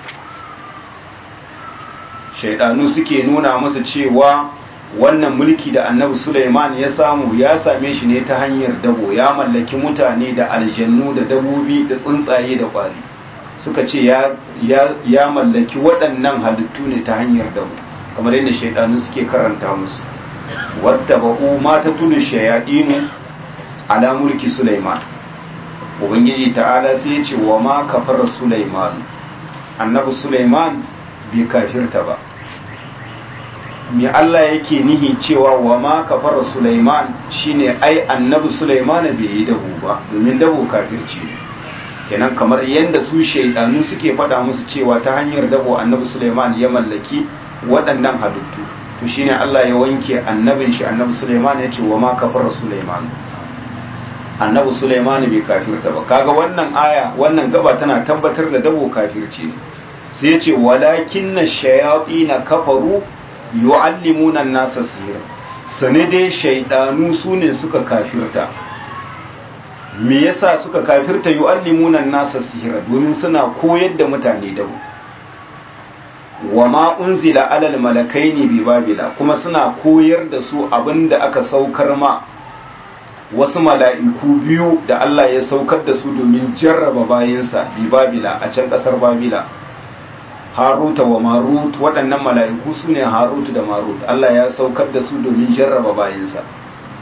shaydanu suke nuna musu cewa wannan mulki da Annabi Sulaiman ya samu ya same shi ne ta hanyar dabo ya mallaki mutane da aljannu da dabobi da tsuntsaye da kwari suka ce ya mallaki waɗannan halittu ne ta hanyar damu kamar yadda shaidanu suke karanta musu wadda ba'u ma ta tulu shayaɗinu ala mulki Sulaiman ubangiji ta'ala sai ya ce wa ma kafara Sulaiman annabi Sulaiman bai kafirta ba me Allah yake nihi cewa wa ma kafara Sulaiman shine ai annabi Sulaiman bai yi dabu ba domin dabu kafirci ne kenan kamar yadda su shaidanu suke faɗa musu cewa ta hanyar dabo annabi Suleiman ya mallaki waɗannan halittu to shine Allah ya wanke annabin shi annabi Suleiman ya ce wa ma kafara Suleiman annabi Suleiman bai kafirta ba kaga wannan aya wannan gaba tana tabbatar da dabo kafirci ne sai ya ce walakinna shayatina kafaru yu'allimuna an-nasa sihir sane dai shaidanu sune suka kafirta me yasa suka kafirta yu'allimuna nasa sihira domin suna koyar da mutane da wa ma unzila alal malakaini bi babila kuma suna koyar da su abinda aka saukar ma wasu mala'iku biyu da Allah ya saukar da su domin jarraba bayansa bi babila a can kasar babila haruta wa marut waɗannan mala'iku su ne harut da marut Allah ya saukar da su domin jarraba bayansa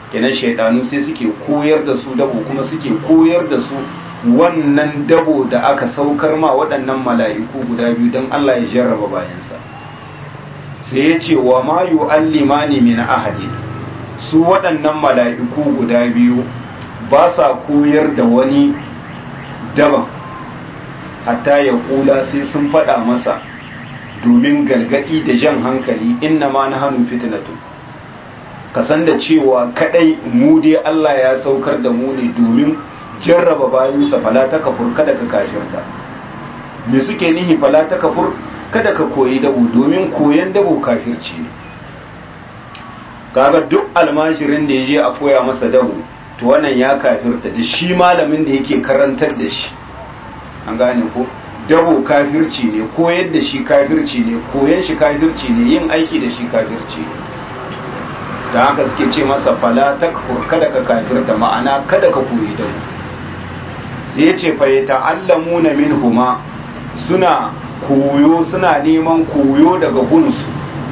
kenan shaidanu sai suke koyar da su dabo kuma suke koyar da su wannan dabo da aka saukar ma waɗannan mala'iku guda biyu don Allah ya jarraba bayansa sai ya ce wa ma yu'allimani min ahadin su waɗannan mala'iku guda biyu ba sa koyar da wani daban hatta ya kula sai sun faɗa masa domin gargaɗi da jan hankali inna ma na hannun fitinatu ka san da cewa kadai mu dai Allah ya saukar da mu ne domin jarraba bayansa fala ta kafur kada ka kafirta me suke nihi fala ta kafur kada ka koyi dabo domin koyan dabo kafirci ne kaga duk almajirin da ya je a koya masa dabo to wannan ya kafirta da shi malamin da yake karantar da shi an gane ko dabo kafirci ne koyar da shi kafirci ne koyan shi kafirci ne yin aiki da shi kafirci ne da haka suke ce masa fala takfur kada ka kafirta ma'ana kada ka koyi dabo sai ya ce fa yata'allamuna minhuma suna koyo suna neman koyo daga gunsu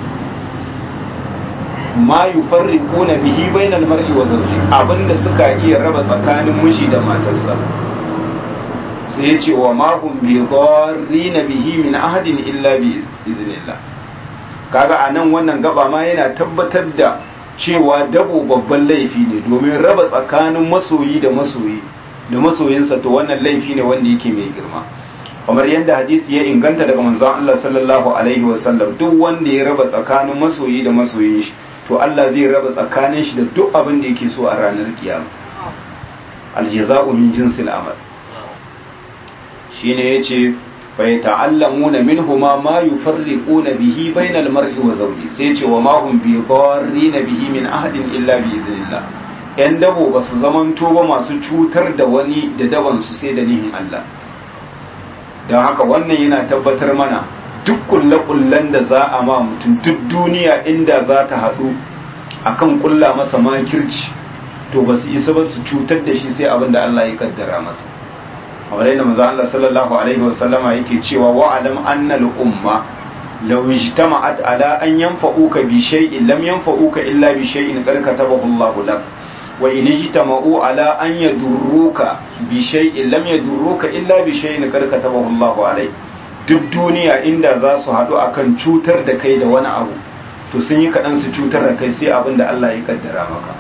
ma yufarriquna bihi bainal mar'i wa zawji abinda suka iya raba tsakanin miji da matarsa sai ya ce wa ma hum bi dharrina bihi min ahadin illa bi iznillah kaga anan wannan gaba ma yana tabbatar da cewa dabo babban laifi ne domin raba tsakanin masoyi da masoyi da masoyinsa to wannan laifi ne wanda yake mai girma kamar yadda hadisi ya inganta daga manzon Allah sallallahu alaihi wasallam duk wanda ya raba tsakanin masoyi da masoyin shi to Allah zai raba tsakanin shi da duk abin da yake so a ranar kiyama aljaza'u min jinsil amal shine yace fa yata'allamuna minhuma ma yufarriquna bihi bainal mar'i wa zawji sai yace wa ma hum bi darrina bihi min ahadin illa bi idhnillah yan dabo ba su zamanto ba masu cutar da wani da daban su sai da nihin Allah don haka wannan yana tabbatar mana duk kulle-kullen da za a ma mutum duk duniya inda za ta haɗu akan kulla masa makirci to ba su isa ba su cutar da shi sai abin da Allah ya kaddara masa kamar yadda manzo Allah sallallahu alaihi wasallama yake cewa wa alam anna al umma law ijtama'at ala an yanfa'uka bi shay'in lam yanfa'uka illa bi shay'in qad katabahu Allah lak wa in ijtama'u ala an yadurruka bi shay'in lam yadurruka illa bi shay'in qad katabahu Allah alayk duk duniya inda za su haɗu akan cutar da kai da wani abu to sun yi kaɗan su cutar da kai sai abin da Allah ya kaddara maka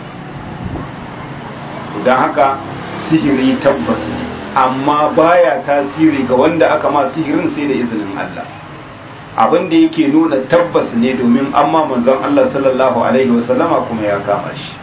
don haka sihiri tabbas ne amma baya tasiri ga wanda aka ma sihirin sai da izinin Allah abin da yake nuna tabbas ne domin amma manzon Allah sallallahu alaihi wasallama kuma ya kama shi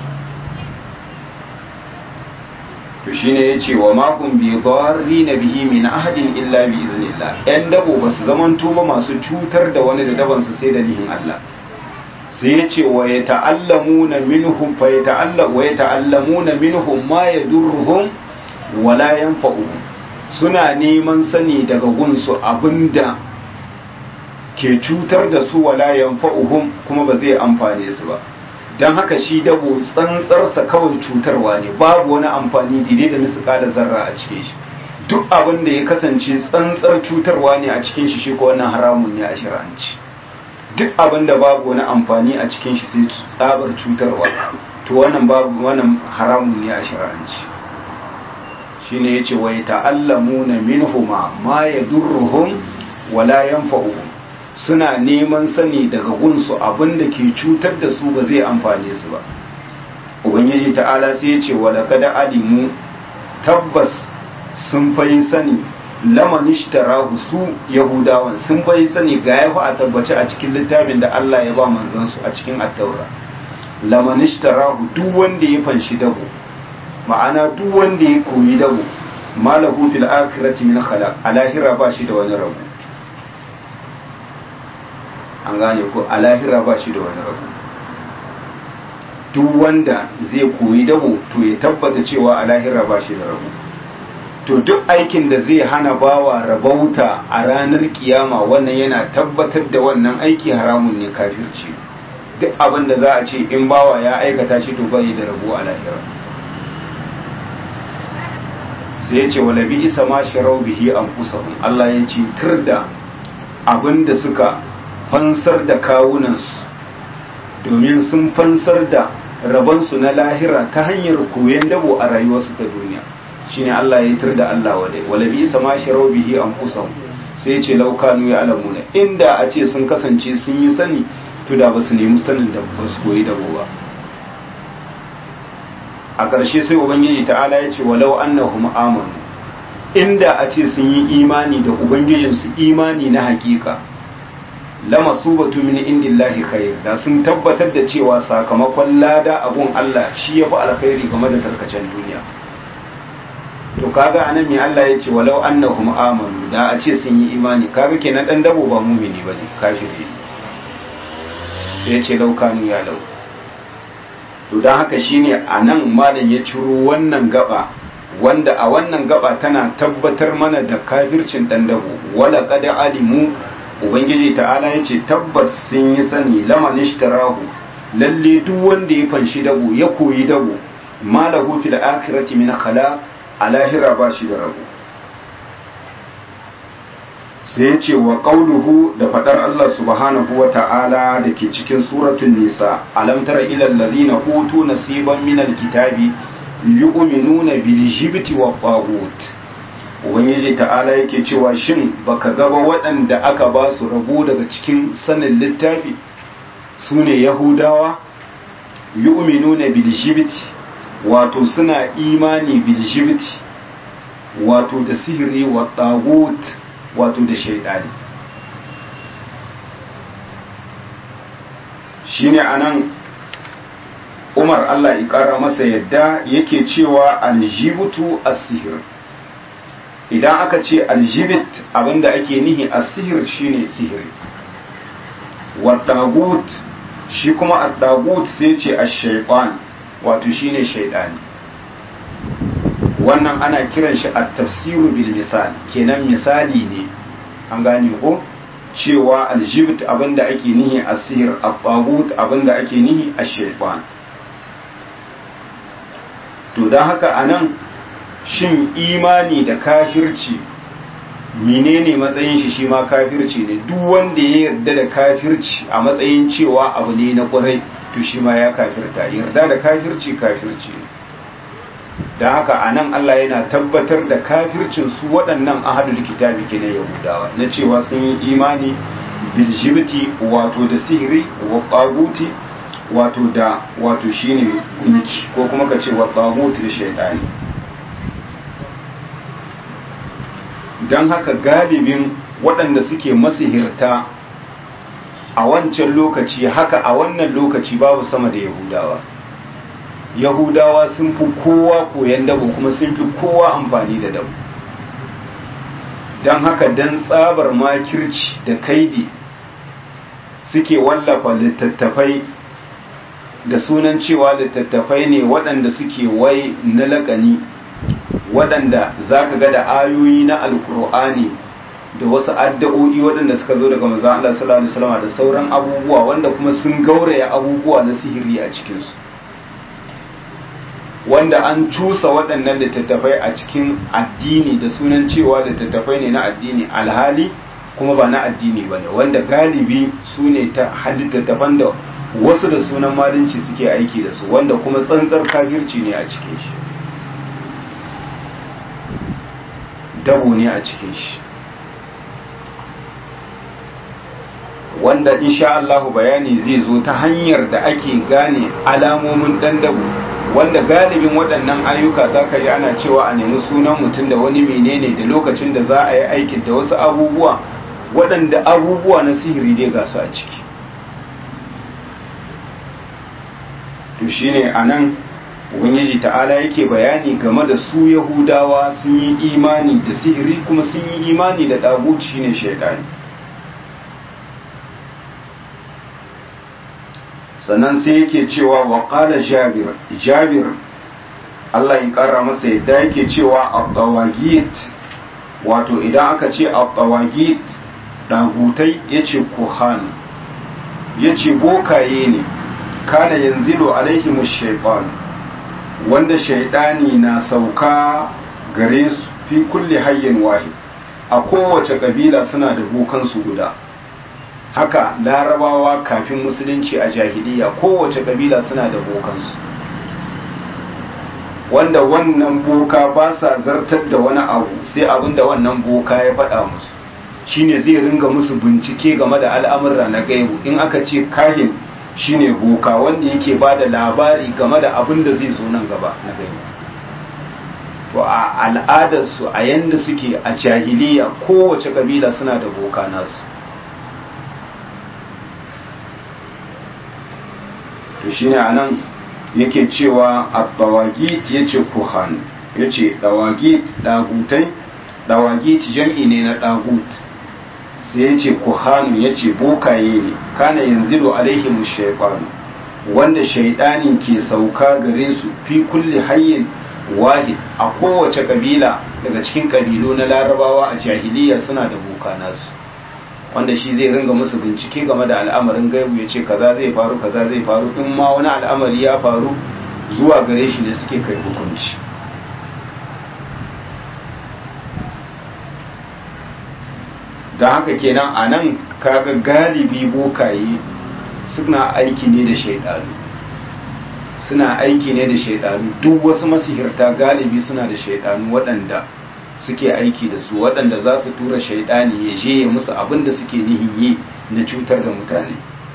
to shine yace wa ma kun bi na bihi min ahadin illa bi iznillah yan dabo ba su zamanto ba masu cutar da wani da daban su sai da nihin Allah sai yace wa yata'allamuna minhum fa yata'alla wa yata'allamuna minhum ma yadurruhum wa la yanfa'uhum suna neman sani daga gunsu abinda ke cutar da su wala yanfa'uhum kuma ba zai amfane su ba don haka shi dabo tsantsarsa kawai cutarwa ne babu wani amfani daidai da nisuka da zarra a cikin shi duk abin da ya kasance tsantsar cutarwa ne a cikin shi shi ko wannan haramun ne a shir'anci duk abin da babu wani amfani a cikin shi sai tsabar cutarwa to wannan babu wannan haramun ne a shir'anci shine yace wa ta'allamuna minhuma ma yadurruhum wala yanfa'uhum suna neman sani daga gunsu abin da ke cutar da su ba zai amfane su ba ubangiji ta'ala sai ya ce wala kada alimu tabbas sun fayi sani lamanishtarahu su yahudawan sun fayi sani ga yahu a tabbace a cikin littafin da Allah ya ba manzansu a cikin attaura lamanishtarahu duk wanda ya fanshi dabo ma'ana duk wanda ya koyi dabo malahu fil akhirati min khalaq a lahira ba shi da wani rabu an gane ko a lahira ba shi da wani rabu duk wanda zai koyi dabo to ya tabbata cewa a lahira ba shi da rabu to duk aikin da zai hana bawa rabauta a ranar kiyama wannan yana tabbatar da wannan aiki haramun ne kafirci duk abin da za a ce in bawa ya aikata shi to bai da rabu a lahira sai ya ce wala bi isa ma sharau bihi anfusahum Allah ya ce tirda abin da suka fansar da kawunansu domin sun fansar da rabansu na lahira ta hanyar koyon dabo a rayuwarsu ta duniya shine Allah ya tar da Allah wadai wala bi sama sharau bihi anfusahum sai ce laukanu ya alamuna inda a ce sun kasance sun yi sani to da ba su nemi sanin da ba su koyi dabo ba a ƙarshe sai ubangiji ta'ala ya ce walau annahum amanu inda a ce sun yi imani da ubangijinsu imani na hakika lama su batu min indillahi khair da sun tabbatar da cewa sakamakon lada abun Allah shi ya fi alkhairi game da tarkacen duniya to kaga anan me Allah ya ce walau annahum amanu da a ce sun yi imani kaga kenan dan dabo ba mumini bane kafiri sai ya ce laukanu ya lau to dan haka shine anan malam ya ciro wannan gaba wanda a wannan gaba tana tabbatar mana da kafircin dan dabo wala qad alimu ubangiji ta'ala ya ce tabbas sun yi sani laman ishtarahu lalle duk wanda ya fanshi dabo ya koyi dabo malahu fil akhirati min khala a lahira ba shi da rabo sai ya ce wa qauluhu da fadar Allah subhanahu wa ta'ala da ke cikin suratul nisa alam tara ila alladhina utu nasiban min alkitabi yu'minuna bil jibti wa taghut ubangiji ta'ala yake cewa shin baka gaba waɗanda aka ba su rabo daga cikin sanin littafi su ne yahudawa yu'minuna bil jibti wato suna imani bil jibti wato da sihiri wa tagut wato da shaidani shine anan Umar Allah ya ƙara masa yadda yake cewa aljibutu as-sihir idan aka ce aljibit abinda ake nihi as-sihir shine sihiri wa tagut shi kuma at-tagut sai ce ash-shaytan wato shine shaydani wannan ana kiran shi at-tafsiru bil misal kenan misali ne an gane ko cewa aljibit abinda ake nihi as-sihir at-tagut abinda ake nihi ash-shaytan to don haka a nan shin imani da kafirci menene matsayin shi shi ma kafirci ne duk wanda ya yarda da kafirci a matsayin cewa abu ne na kwarai to shi ma ya kafirta yarda da kafirci kafirci ne don haka a nan Allah yana tabbatar da kafircin su waɗannan ahadul kitabi ke na yahudawa na cewa sun yi imani biljibti wato da sihiri wa ƙaguti wato da wato shine gunki ko kuma ka ce wa tagut da shaytani dan haka galibin waɗanda suke masihirta a wancan lokaci haka a wannan lokaci babu sama da yahudawa yahudawa sun fi kowa koyan dabo kuma sun fi kowa amfani da dabo don haka dan tsabar makirci da kaidi suke wallafa littattafai da sunan cewa littattafai ne waɗanda suke wai na laƙani waɗanda za ka ga da ayoyi na alkur'ani da wasu addu'o'i waɗanda suka zo daga manzon Allah sallallahu alaihi wasallam da sauran abubuwa wanda kuma sun gauraya abubuwa na sihiri a cikinsu wanda an cusa waɗannan littattafai a cikin addini da sunan cewa littattafai ne na addini alhali kuma ba na addini ba ne wanda galibi su ne ta littattafan da wasu da sunan malinci suke aiki da su wanda kuma tsantsar kafirci ne a cikin shi dabo ne a cikin shi wanda insha Allah bayani zai zo ta hanyar da ake gane alamomin dan dabo wanda galibin waɗannan ayyuka za ka yi ana cewa a nemi sunan mutum da wani menene da lokacin da za a yi aikin da wasu abubuwa waɗanda abubuwa na sihiri dai ga su a ciki to shine anan ubangiji ta'ala yake bayani game da su yahudawa sun yi imani da sihiri kuma sun yi imani da dagut shine shaidani sannan sai yake cewa wa qala jabir jabir Allah ya kara masa yadda yake cewa at-tawagit wato idan aka ce at-tawagit dagutai yace kuhan yace bokaye ne kana yanzilu alaihim shaytan wanda shaydani na sauka gare su fi kulli hayyin wahid a kowace kabila suna da bokansu guda haka larabawa kafin musulunci a jahiliya kowace kabila suna da bokansu wanda wannan boka ba sa zartar da wani abu sai abin da wannan boka ya faɗa musu shine zai ringa musu bincike game da al'amurra na gaibu in aka ce kahin shine boka wanda yake ba da labari game da abin da zai zo nan gaba na gaibu to a al'adarsu a yanda suke a jahiliya kowace kabila suna da boka nasu to shine anan yake cewa at-tawagit yace kuhan yace dawagit dagutai dawagit jam'i ne na dagut sai yace kuhan yace bokaye ne kana yanzilu alaihim shaytan wanda shaydani ke sauka gare su fi kulli hayyin wahid a kowace kabila daga cikin kabilu na larabawa a jahiliya suna da boka nasu wanda shi zai ringa musu bincike game da al'amarin gaibu ya ce kaza zai faru kaza zai faru in ma wani al'amari ya faru zuwa gare shi ne suke kai hukunci da haka kenan a nan kaga galibi bokaye suna aiki ne da shaidanu suna aiki ne da shaidanu duk wasu masihirta galibi suna da shaidanu waɗanda suke aiki da su waɗanda za su tura shaidani ya je ya musu abin da suke nihin yi na cutar da mutane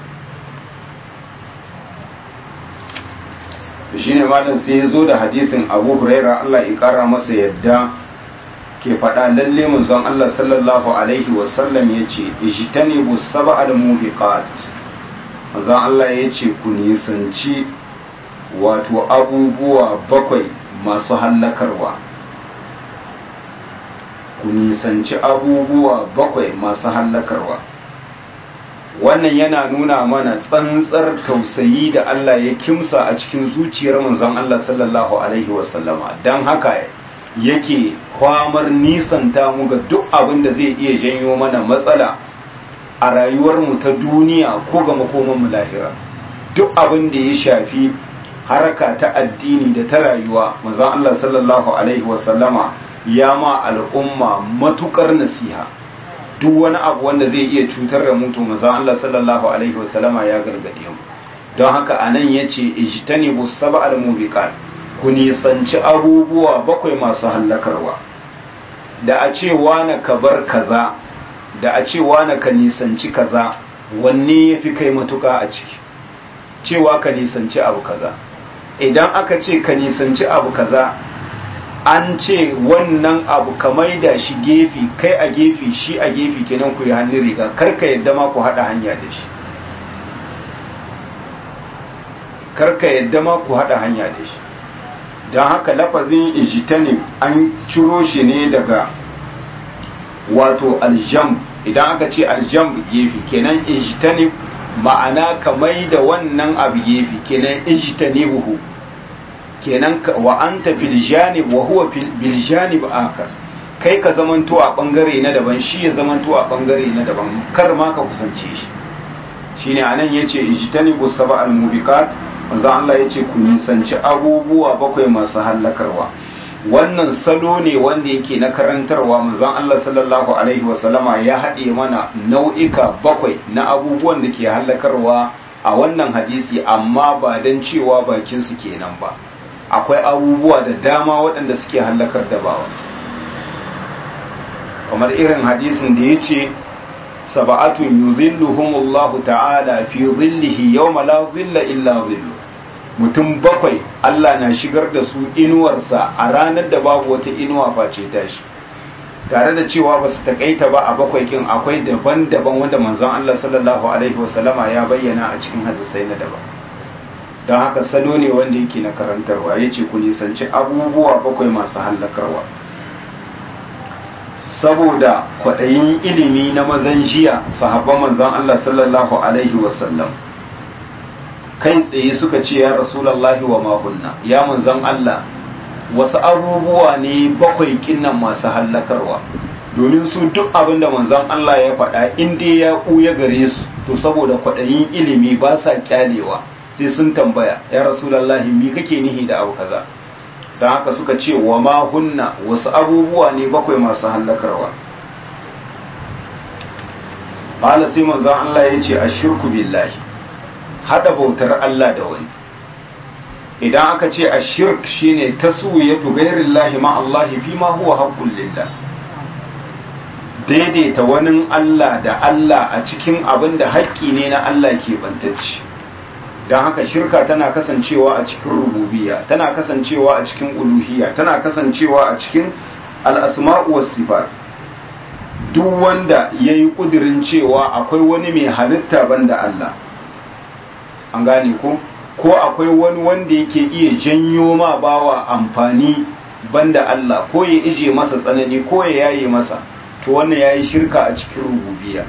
shi ne malam sai ya zo da hadisin abu huraira Allah ya kara masa yadda ke faɗa lalle manzon Allah sallallahu alaihi wasallam ya ce ijtanibu sab'al mubiqat manzon Allah ya ce ku nisanci wato abubuwa bakwai masu hallakarwa ku nisanci abubuwa bakwai masu hallakarwa wannan yana nuna mana tsantsar tausayi da Allah ya kimsa a cikin zuciyar manzon Allah sallallahu alaihi wasallama don haka yake kwamar nisanta mu ga duk abin da zai iya janyo mana matsala a rayuwarmu ta duniya ko ga makomanmu lahira duk abin da ya shafi haraka ta addini da ta rayuwa manzon Allah sallallahu alaihi wasallama ya ma al'umma matukar nasiha duk wani abu wanda zai iya cutar da mutu manzon Allah sallallahu alaihi wasallama ya gargade mu don haka anan yace ijtanibu sab'al mubiqat ku nisanci abubuwa bakwai masu hallakarwa da a ce wani ka bar kaza da a ce wani ka nisanci kaza wanne yafi kai matuka a ciki cewa ka nisanci abu kaza idan aka ce ka nisanci abu kaza an ce wannan abu ka maida shi gefi kai a gefi shi a gefi kenan ku yi hannun riga karka yadda ma ku haɗa hanya da shi karka yadda ma ku haɗa hanya da shi don haka lafazin ijitanim an ciro shi ne daga wato aljam idan aka ce aljam gefi kenan ijitanim ma'ana ka maida wannan abu gefi kenan ijtanibuhu kenan wa anta fil janib wa huwa bil janib akar kai ka zamanto a bangare na daban shi ya zamanto a bangare na daban kar ma ka kusance shi shine anan yace ijtanibu sab'al mubiqat manzo Allah yace ku nisanci abubuwa bakwai masu hallakarwa wannan salo ne wanda yake na karantarwa manzon Allah sallallahu alaihi wasallama ya haɗe mana nau'ika bakwai na abubuwan da ke hallakarwa a wannan hadisi amma ba don cewa bakin su kenan ba akwai abubuwa da dama waɗanda suke hallakar da bawa kamar irin hadisin da ya ce saba'atun yuzilluhumullahu ta'ala fi zillihi yawma la zilla illa zillu mutum bakwai Allah na shigar da su inuwarsa a ranar da babu wata inuwa face tashi tare da cewa ba su takaita ba a bakwai kin akwai daban-daban wanda manzon Allah sallallahu alaihi wasallama ya bayyana a cikin hadisai na daban don haka salo ne wanda yake na karantarwa ya ce ku nisanci abubuwa bakwai masu hallakarwa saboda kwaɗayin ilimi na mazan jiya sahabban manzon Allah sallallahu alaihi wasallam kai tsaye suka ce ya rasulallahi wa mahunna ya manzon Allah wasu abubuwa ne bakwai kinnan masu hallakarwa domin su duk abin da manzon Allah ya faɗa in dai ya ɓuya gare su to saboda kwaɗayin ilimi ba sa kyalewa sai sun tambaya ya rasulallahi mi kake nihi da abu kaza don haka suka ce wa ma hunna wasu abubuwa ne bakwai masu hallakarwa qala sai manzon Allah ya ce ashirku billahi hada bautar Allah da wani idan aka ce ashirk shine taswiyatu ghairillahi ma Allah fi ma huwa haqqul lillah daidaita wani Allah da Allah a cikin abin da haƙƙi ne na Allah ke bantacce don haka shirka tana kasancewa a cikin rububiyya tana kasancewa a cikin uluhiyya tana kasancewa a cikin al'asma'u was sifat duk wanda ya yi ƙudirin cewa akwai wani mai halitta banda Allah an gane ko ko akwai wani wanda yake iya janyo ma bawa amfani banda Allah ko ya ije masa tsanani ko ya yaye masa to wannan ya yi shirka a cikin rububiyya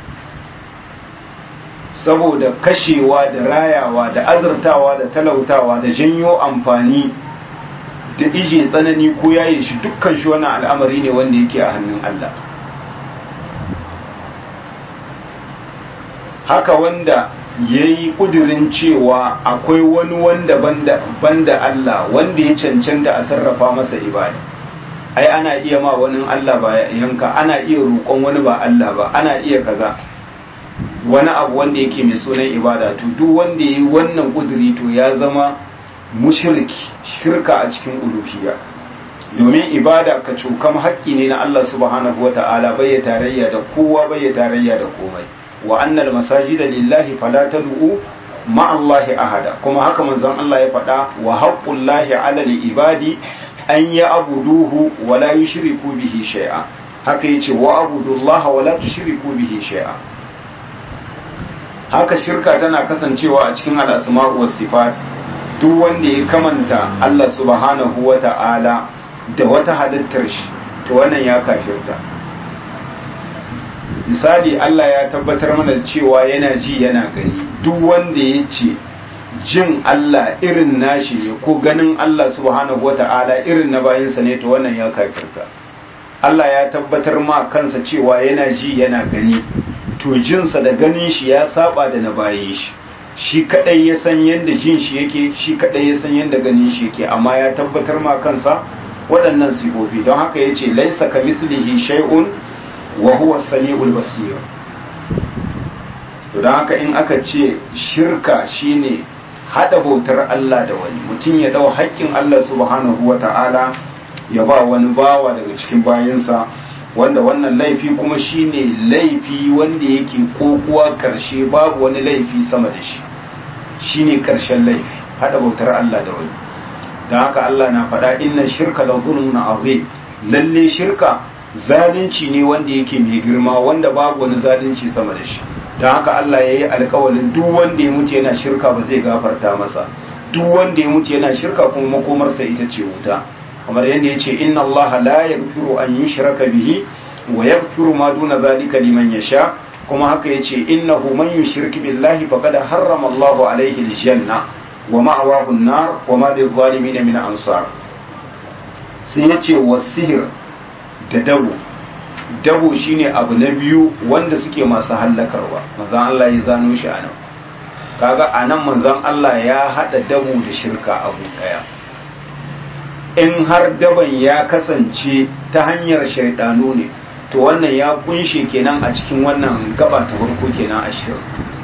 saboda kashewa da rayawa da azurtawa da talautawa da janyo amfani da ije tsanani ko yaye shi dukkan shi wannan al'amari ne wanda yake a hannun Allah haka wanda ya yi ƙudurin cewa akwai wani wanda banda, banda Allah wanda ya cancanta a sarrafa masa ibada ai ana iya ma wani Allah ba yanka ana iya roƙon wani ba Allah ba ana iya kaza wani abu wanda yake mai sunan ibada to duk wanda ya yi wannan ƙuduri to ya zama mushriki shirka a cikin uluhiyya domin ibada ka cokam haƙƙi ne na Allah subhanahu wa ta'ala bai ya tarayya da kowa bai ya tarayya da komai wa annal masajida lillahi fala tad'u ma Allahi ahada kuma haka manzon Allah ya faɗa wa haqqullahi 'ala ibadi an ya'buduhu wa la yushriku bihi shay'a haka yace wa abudullaha wa la tushriku bihi shay'a haka shirka tana kasancewa a cikin al-asma'u was sifat duk wanda ya kamanta Allah subhanahu wa ta'ala da wata halittar shi to wannan ya kafirta misali Allah ya tabbatar mana cewa yana ji yana gani duk wanda ya ce jin Allah irin nashi ne ko ganin Allah subhanahu wata'ala irin na bayinsa ne to wannan ya kafirta Allah ya tabbatar ma kansa cewa yana ji yana gani to jinsa da ganin shi ya saba da na bayin shi shi kadai ya san yadda jin shi yake shi kadai ya san yadda ganin shi yake amma ya tabbatar ma kansa waɗannan sifofi don haka ya ce laisa ka mislihi shay'un wa huwa sami'ul basir to don haka in aka ce shirka shine hada bautar Allah da wani mutum ya dau haƙƙin Allah subhanahu wa ta'ala ya ba wani bawa daga cikin bayansa wanda wannan laifi kuma shine laifi wanda yake kokuwa karshe babu wani laifi sama da shi shine karshen laifi hada bautar Allah da wani don haka Allah na faɗa inna shirka la zulmun azim lalle shirka zalunci ne wanda yake mai girma wanda babu wani zalunci sama da shi don haka Allah ya yi alkawalin duk wanda ya mutu yana shirka ba zai gafarta masa duk wanda ya mutu yana shirka kuma makomarsa ita ce wuta kamar yadda ya ce inna Allah la yaghfiru an yushraka bihi wa yaghfiru ma duna zalika liman yasha kuma haka yace innahu man yushrik billahi faqad harrama Allahu alayhi aljanna wa ma'awahu an-nar wa ma lil-zalimin min ansar sai yace wasihir da dabo dabo shine abu na biyu wanda suke masu hallakarwa manzon Allah ya zano shi anan kaga anan manzon Allah ya hada dabo da shirka abu daya in har daban ya kasance ta hanyar shaidanu ne to wannan ya kunshe kenan a cikin wannan gaba ta farko kenan a shirin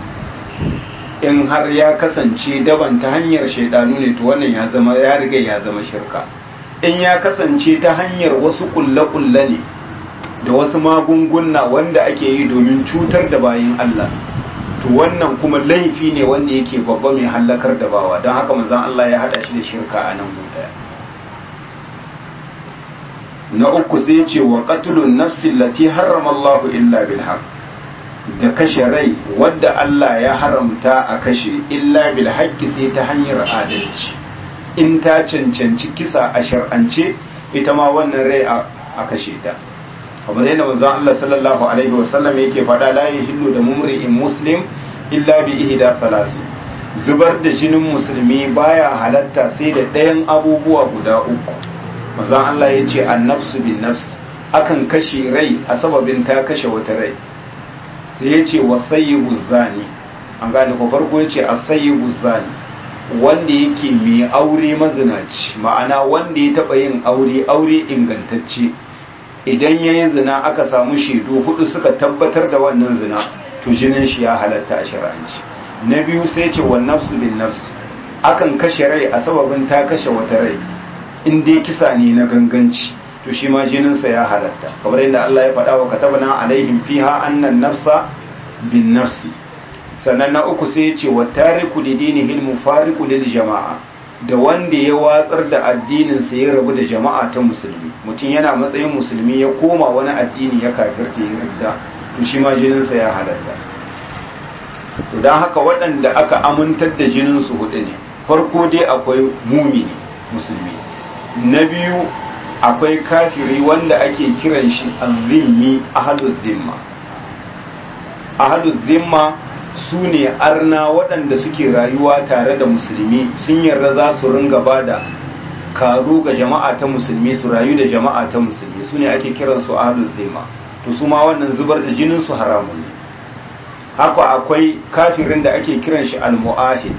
in har ya kasance daban ta hanyar shaidanu ne to wannan ya zama ya riga ya zama shirka in ya kasance ta hanyar wasu kulle-kulle ne da wasu magunguna wanda ake yi domin cutar da bayin Allah to wannan kuma laifi ne wanda yake babba mai hallakar da bawa don haka manzon Allah ya hada shi da shirka a nan guda na uku sai ce wa qatlun nafsi allati harrama Allahu illa bil haqq da kashe rai wadda Allah ya haramta a kashe illa bil haqqi sai ta hanyar adalci in ta cancanci kisa a shar'ance ita ma wannan rai a kashe ta kamar yadda manzon Allah sallallahu alaihi wasallam yake faɗa la yahillu da mumri'in muslim illa bi ihda salasi zubar da jinin musulmi baya halatta sai da ɗayan abubuwa guda uku manzon Allah ya ce annafsu bin nafs akan kashe rai a sababin ta kashe wata rai sai ya ce wasayyibu zani an gane ko farko ya ce asayyibu zani wanda yake mai aure mazinaci ma'ana wanda ya taɓa yin aure aure ingantacce idan ya yi zina aka samu shaidu hudu suka tabbatar da wannan zina to jinin shi ya halatta a shari'anci na biyu sai ce wa nafsu bin nafsi akan kashe rai a sababin ta kashe wata rai in dai kisa ne na ganganci to shi ma jininsa ya halatta kamar yadda Allah ya faɗa wa katabna alaihim fiha annan nafsa bin nafsi sannan na uku sai ya ce wa tariku li dinihil mufariqu lil jama'a da wanda ya watsar da addinin sa ya rabu da jama'a ta musulmi mutum yana matsayin musulmi ya koma wani addini ya kafirta ya ridda to shi ma jininsa ya halatta to dan haka waɗanda aka amintar da jinin su hudu ne farko dai akwai mumini musulmi na biyu akwai kafiri wanda ake kiran shi azimmi ahaluz zimma ahaluz zimma su ne arna waɗanda suke rayuwa tare da musulmi sun yarda za su ringa ba da karu ga jama'a ta musulmi su rayu da jama'a ta musulmi su ne ake kiran su ahaluz zimma to su ma wannan zubar da jinin su haramun ne haka akwai kafirin da ake kiran shi al-mu'ahid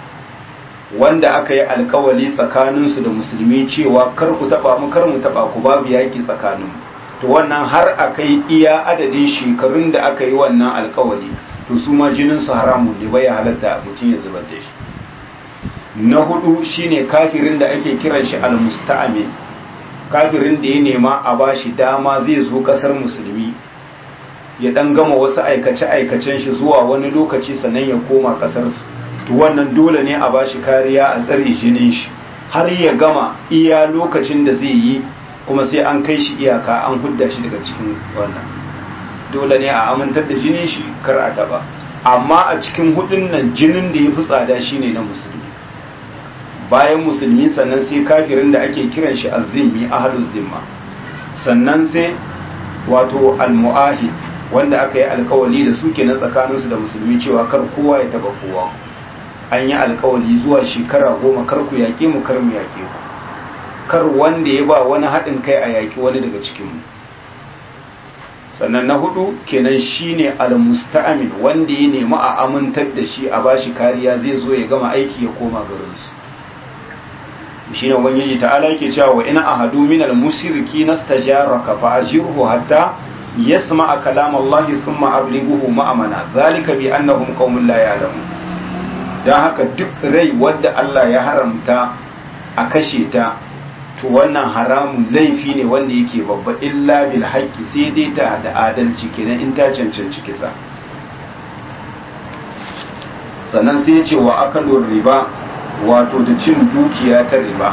wanda aka yi alkawali tsakaninsu da musulmi cewa kar ku taba mu kar mu taba ku babu yaki tsakaninmu to wannan har aka yi iya adadin shekarun da aka yi wannan alkawali to su ma jinin su haramun ne bai halatta mutum ya zubar da shi na hudu shine kafirin da ake kiran shi almusta'amin kafirin da ya nema a bashi dama zai zo kasar musulmi ya dan gama wasu aikace aikacen shi zuwa wani lokaci sannan ya koma kasar su to wannan dole ne a bashi kariya a tsare jinin shi har ya gama iya lokacin da zai yi kuma sai an kai shi iyaka an hudda shi daga cikin wannan dole ne a amintar da jinin shi kar a taba amma a cikin hudun nan jinin da ya fi tsada shine na musulmi bayan musulmi sannan sai kafirin da ake kiran shi azzimmi ahluz zimma sannan sai wato almu'ahid wanda aka yi alkawali da su kenan tsakaninsu da musulmi cewa kar kowa ya taba kowa an yi alkawali zuwa shekara goma kar ku yaƙe mu kar mu yaƙe ku kar wanda ya ba wani haɗin kai a yaƙi wani daga cikinmu sannan na hudu kenan shine al-musta'min wanda ya nemi a amintar da shi a bashi kariya zai zo ya gama aiki ya koma garinsu shine ubangiji ta'ala yake cewa wa ina ahadu min al-mushriki nastajaraka fa ajirhu hatta yasma'a kalam Allah thumma ablighuhu ma'amana zalika bi annahum qaumun la ya'lamun dan haka duk rai wanda Allah ya haramta a kashe ta to wannan haramun laifi ne wanda yake babba illa bil haqqi sai dai ta da adalci kenan in ta cancanci kisa sannan sai ya ce wa akalur riba wato da cin dukiya ta riba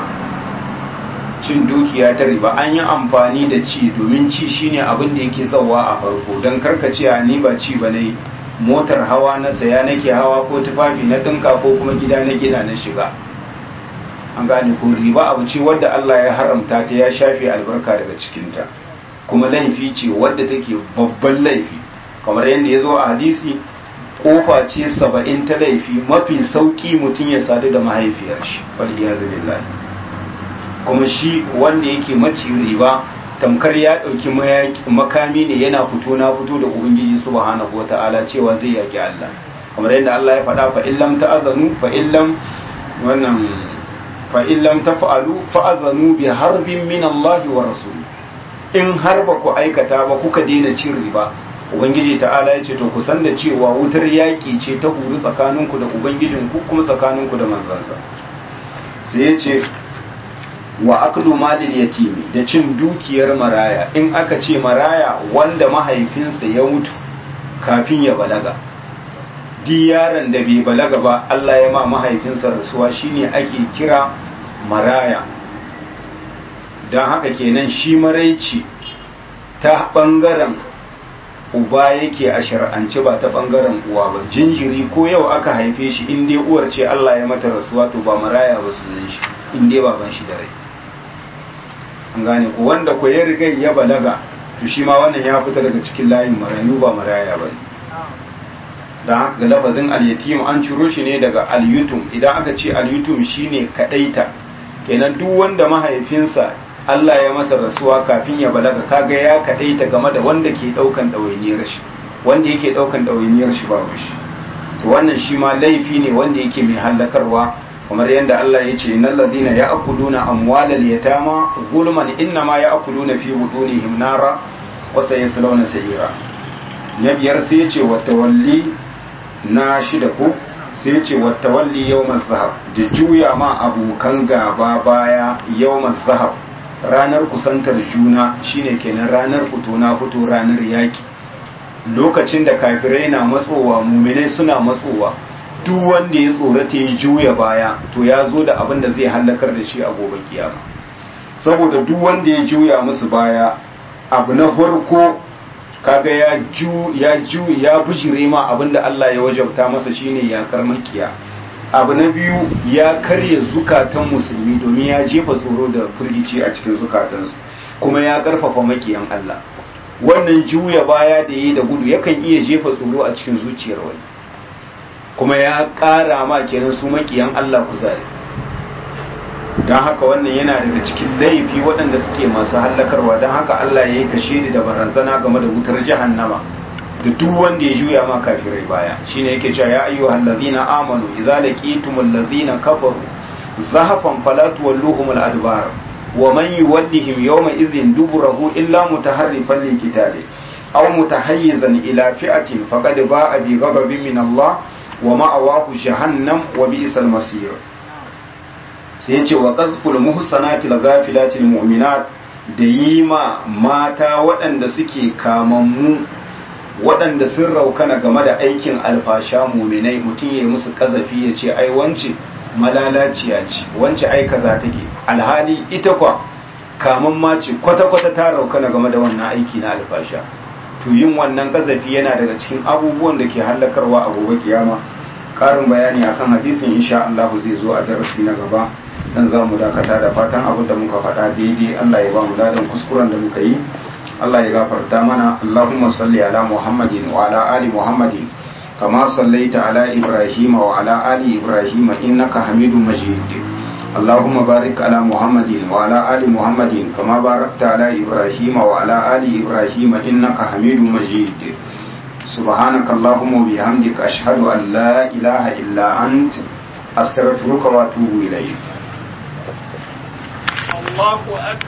cin dukiya ta riba an yi amfani da ci domin ci shine abin da yake zawa a farko don karkace a ni ba ci ba ne motar hawa na saya nake hawa ko tufafi na dinka ko kuma gida na gina na shiga an gane ko riba abu ce wadda Allah ya haramta ta ya shafe albarka daga cikinta kuma laifi ce wadda take babban laifi kamar yadda ya zo a hadisi kofa ce saba'in ta laifi mafi sauki mutum ya sadu da mahaifiyar shi waliyazu billahi kuma shi wanda yake maci riba tamkar ya ɗauki makami ne yana fito na fito da ubangiji subhanahu wata'ala cewa zai yaki Allah kamar yadda Allah ya faɗa fa illam ta'azanu fa illam wannan fa illam taf'alu fa'azanu bi harbin min Allah wa rasul in har ba ku aikata ba kuka daina cin riba ubangiji ta'ala ya ce to ku san da cewa wutar yaƙi ce ta huru tsakaninku da ubangijinku kuma tsakaninku da manzansa sai ya ce wa aklu malil yatimi da cin dukiyar maraya in aka ce maraya wanda mahaifinsa ya mutu kafin ya balaga di yaron da bai balaga ba Allah ya ma mahaifinsa rasuwa shine ake kira maraya don haka kenan shi maraici ta bangaren uba yake a shar'ance ba ta bangaren uwa ba jinjiri ko yau aka haife shi in dai uwar ce Allah ya mata rasuwa to ba maraya ba sunan shi in dai baban shi da rai an gane ko wanda ko ya riga ya balaga to shi ma wannan ya fita daga cikin layin marayu ba maraya ba ne don haka ga lafazin al-yatim an ciro shi ne daga al-yutum idan aka ce al-yutum shine kadaita kenan duk wanda mahaifinsa Allah ya masa rasuwa kafin ya balaga kaga ya kadaita game da wanda ke daukan dawainiyar shi wanda yake daukan dawainiyar shi babu shi to wannan shi ma laifi ne wanda yake mai hallakarwa kamar yadda Allah ya ce innal ladina ya'kuluna amwalal yatama zulman innama ya'kuluna fi budunihim nara wa sayaslawna sa'ira na biyar sai ya ce wata walli na shida ko sai ya ce wata walli yau zahab da juya ma abokan gaba baya yau zahab ranar kusantar juna shine kenan ranar fito na fito ranar yaki lokacin da kafirai na matsowa muminai suna matsowa duk wanda ya tsorata ya juya baya to ya zo da abin da zai hallakar da shi a gobe kiyama saboda duk wanda ya juya musu baya abu na farko kaga ya ju ya ju ya bujire ma abin da Allah ya wajabta masa shine yakar makiya abu na biyu ya karya zukatan musulmi domin ya jefa tsoro da firgici a cikin zukatansu kuma ya karfafa makiyan Allah wannan juya baya da yi da gudu yakan iya jefa tsoro a cikin zuciyar wani kuma ya ƙara ma kenan su makiyan Allah kuzari don haka wannan yana daga cikin laifi waɗanda suke masu hallakarwa don haka Allah ya yi kashe da barazana game da wutar jahannama da duk wanda ya juya ma kafirai baya shine yake cewa ya ayyuhal ladina amanu idza laqitumul ladina kafaru zahafan fala tuwalluhum al adbar wa man yuwallihim yawma idhin duburahu illa mutaharrifan liqitali aw mutahayyizan ila fi'atin faqad ba'a bi ghadabin min Allah wa ma'awahu jahannam wa bi'sal masir sai yace wa qazful muhsanatil ghafilatil mu'minat da yi ma mata waɗanda suke kamammu waɗanda sun raukana game da aikin alfasha muminai mutum ya yi musu ƙazafi ya ce ai wance malalaciya ce wance ai kaza take alhali ita kwa kaman ma ce kwata-kwata ta raukana game da wannan aiki na alfasha to yin wannan ƙazafi yana daga cikin abubuwan da ke hallakarwa a gobe kiyama ƙarin bayani akan hadisin insha Allah zai zo a darasi na gaba dan za mu dakata da fatan abin da muka faɗa daidai Allah ya ba mu ladan kuskuren da muka yi Allah ya gafarta mana Allahumma salli ala Muhammadin wa ala ali Muhammadin kama sallaita ala Ibrahim wa ala ali Ibrahim innaka Hamidum Majid Allahumma barik ala Muhammadin wa ala ali Muhammadin kama barakta ala Ibrahim wa ala ali Ibrahim innaka Hamidum Majid سبحانك اللهم وبحمدك أشهد أن لا إله إلا أنت أستغفرك وأتوب إليك الله أكبر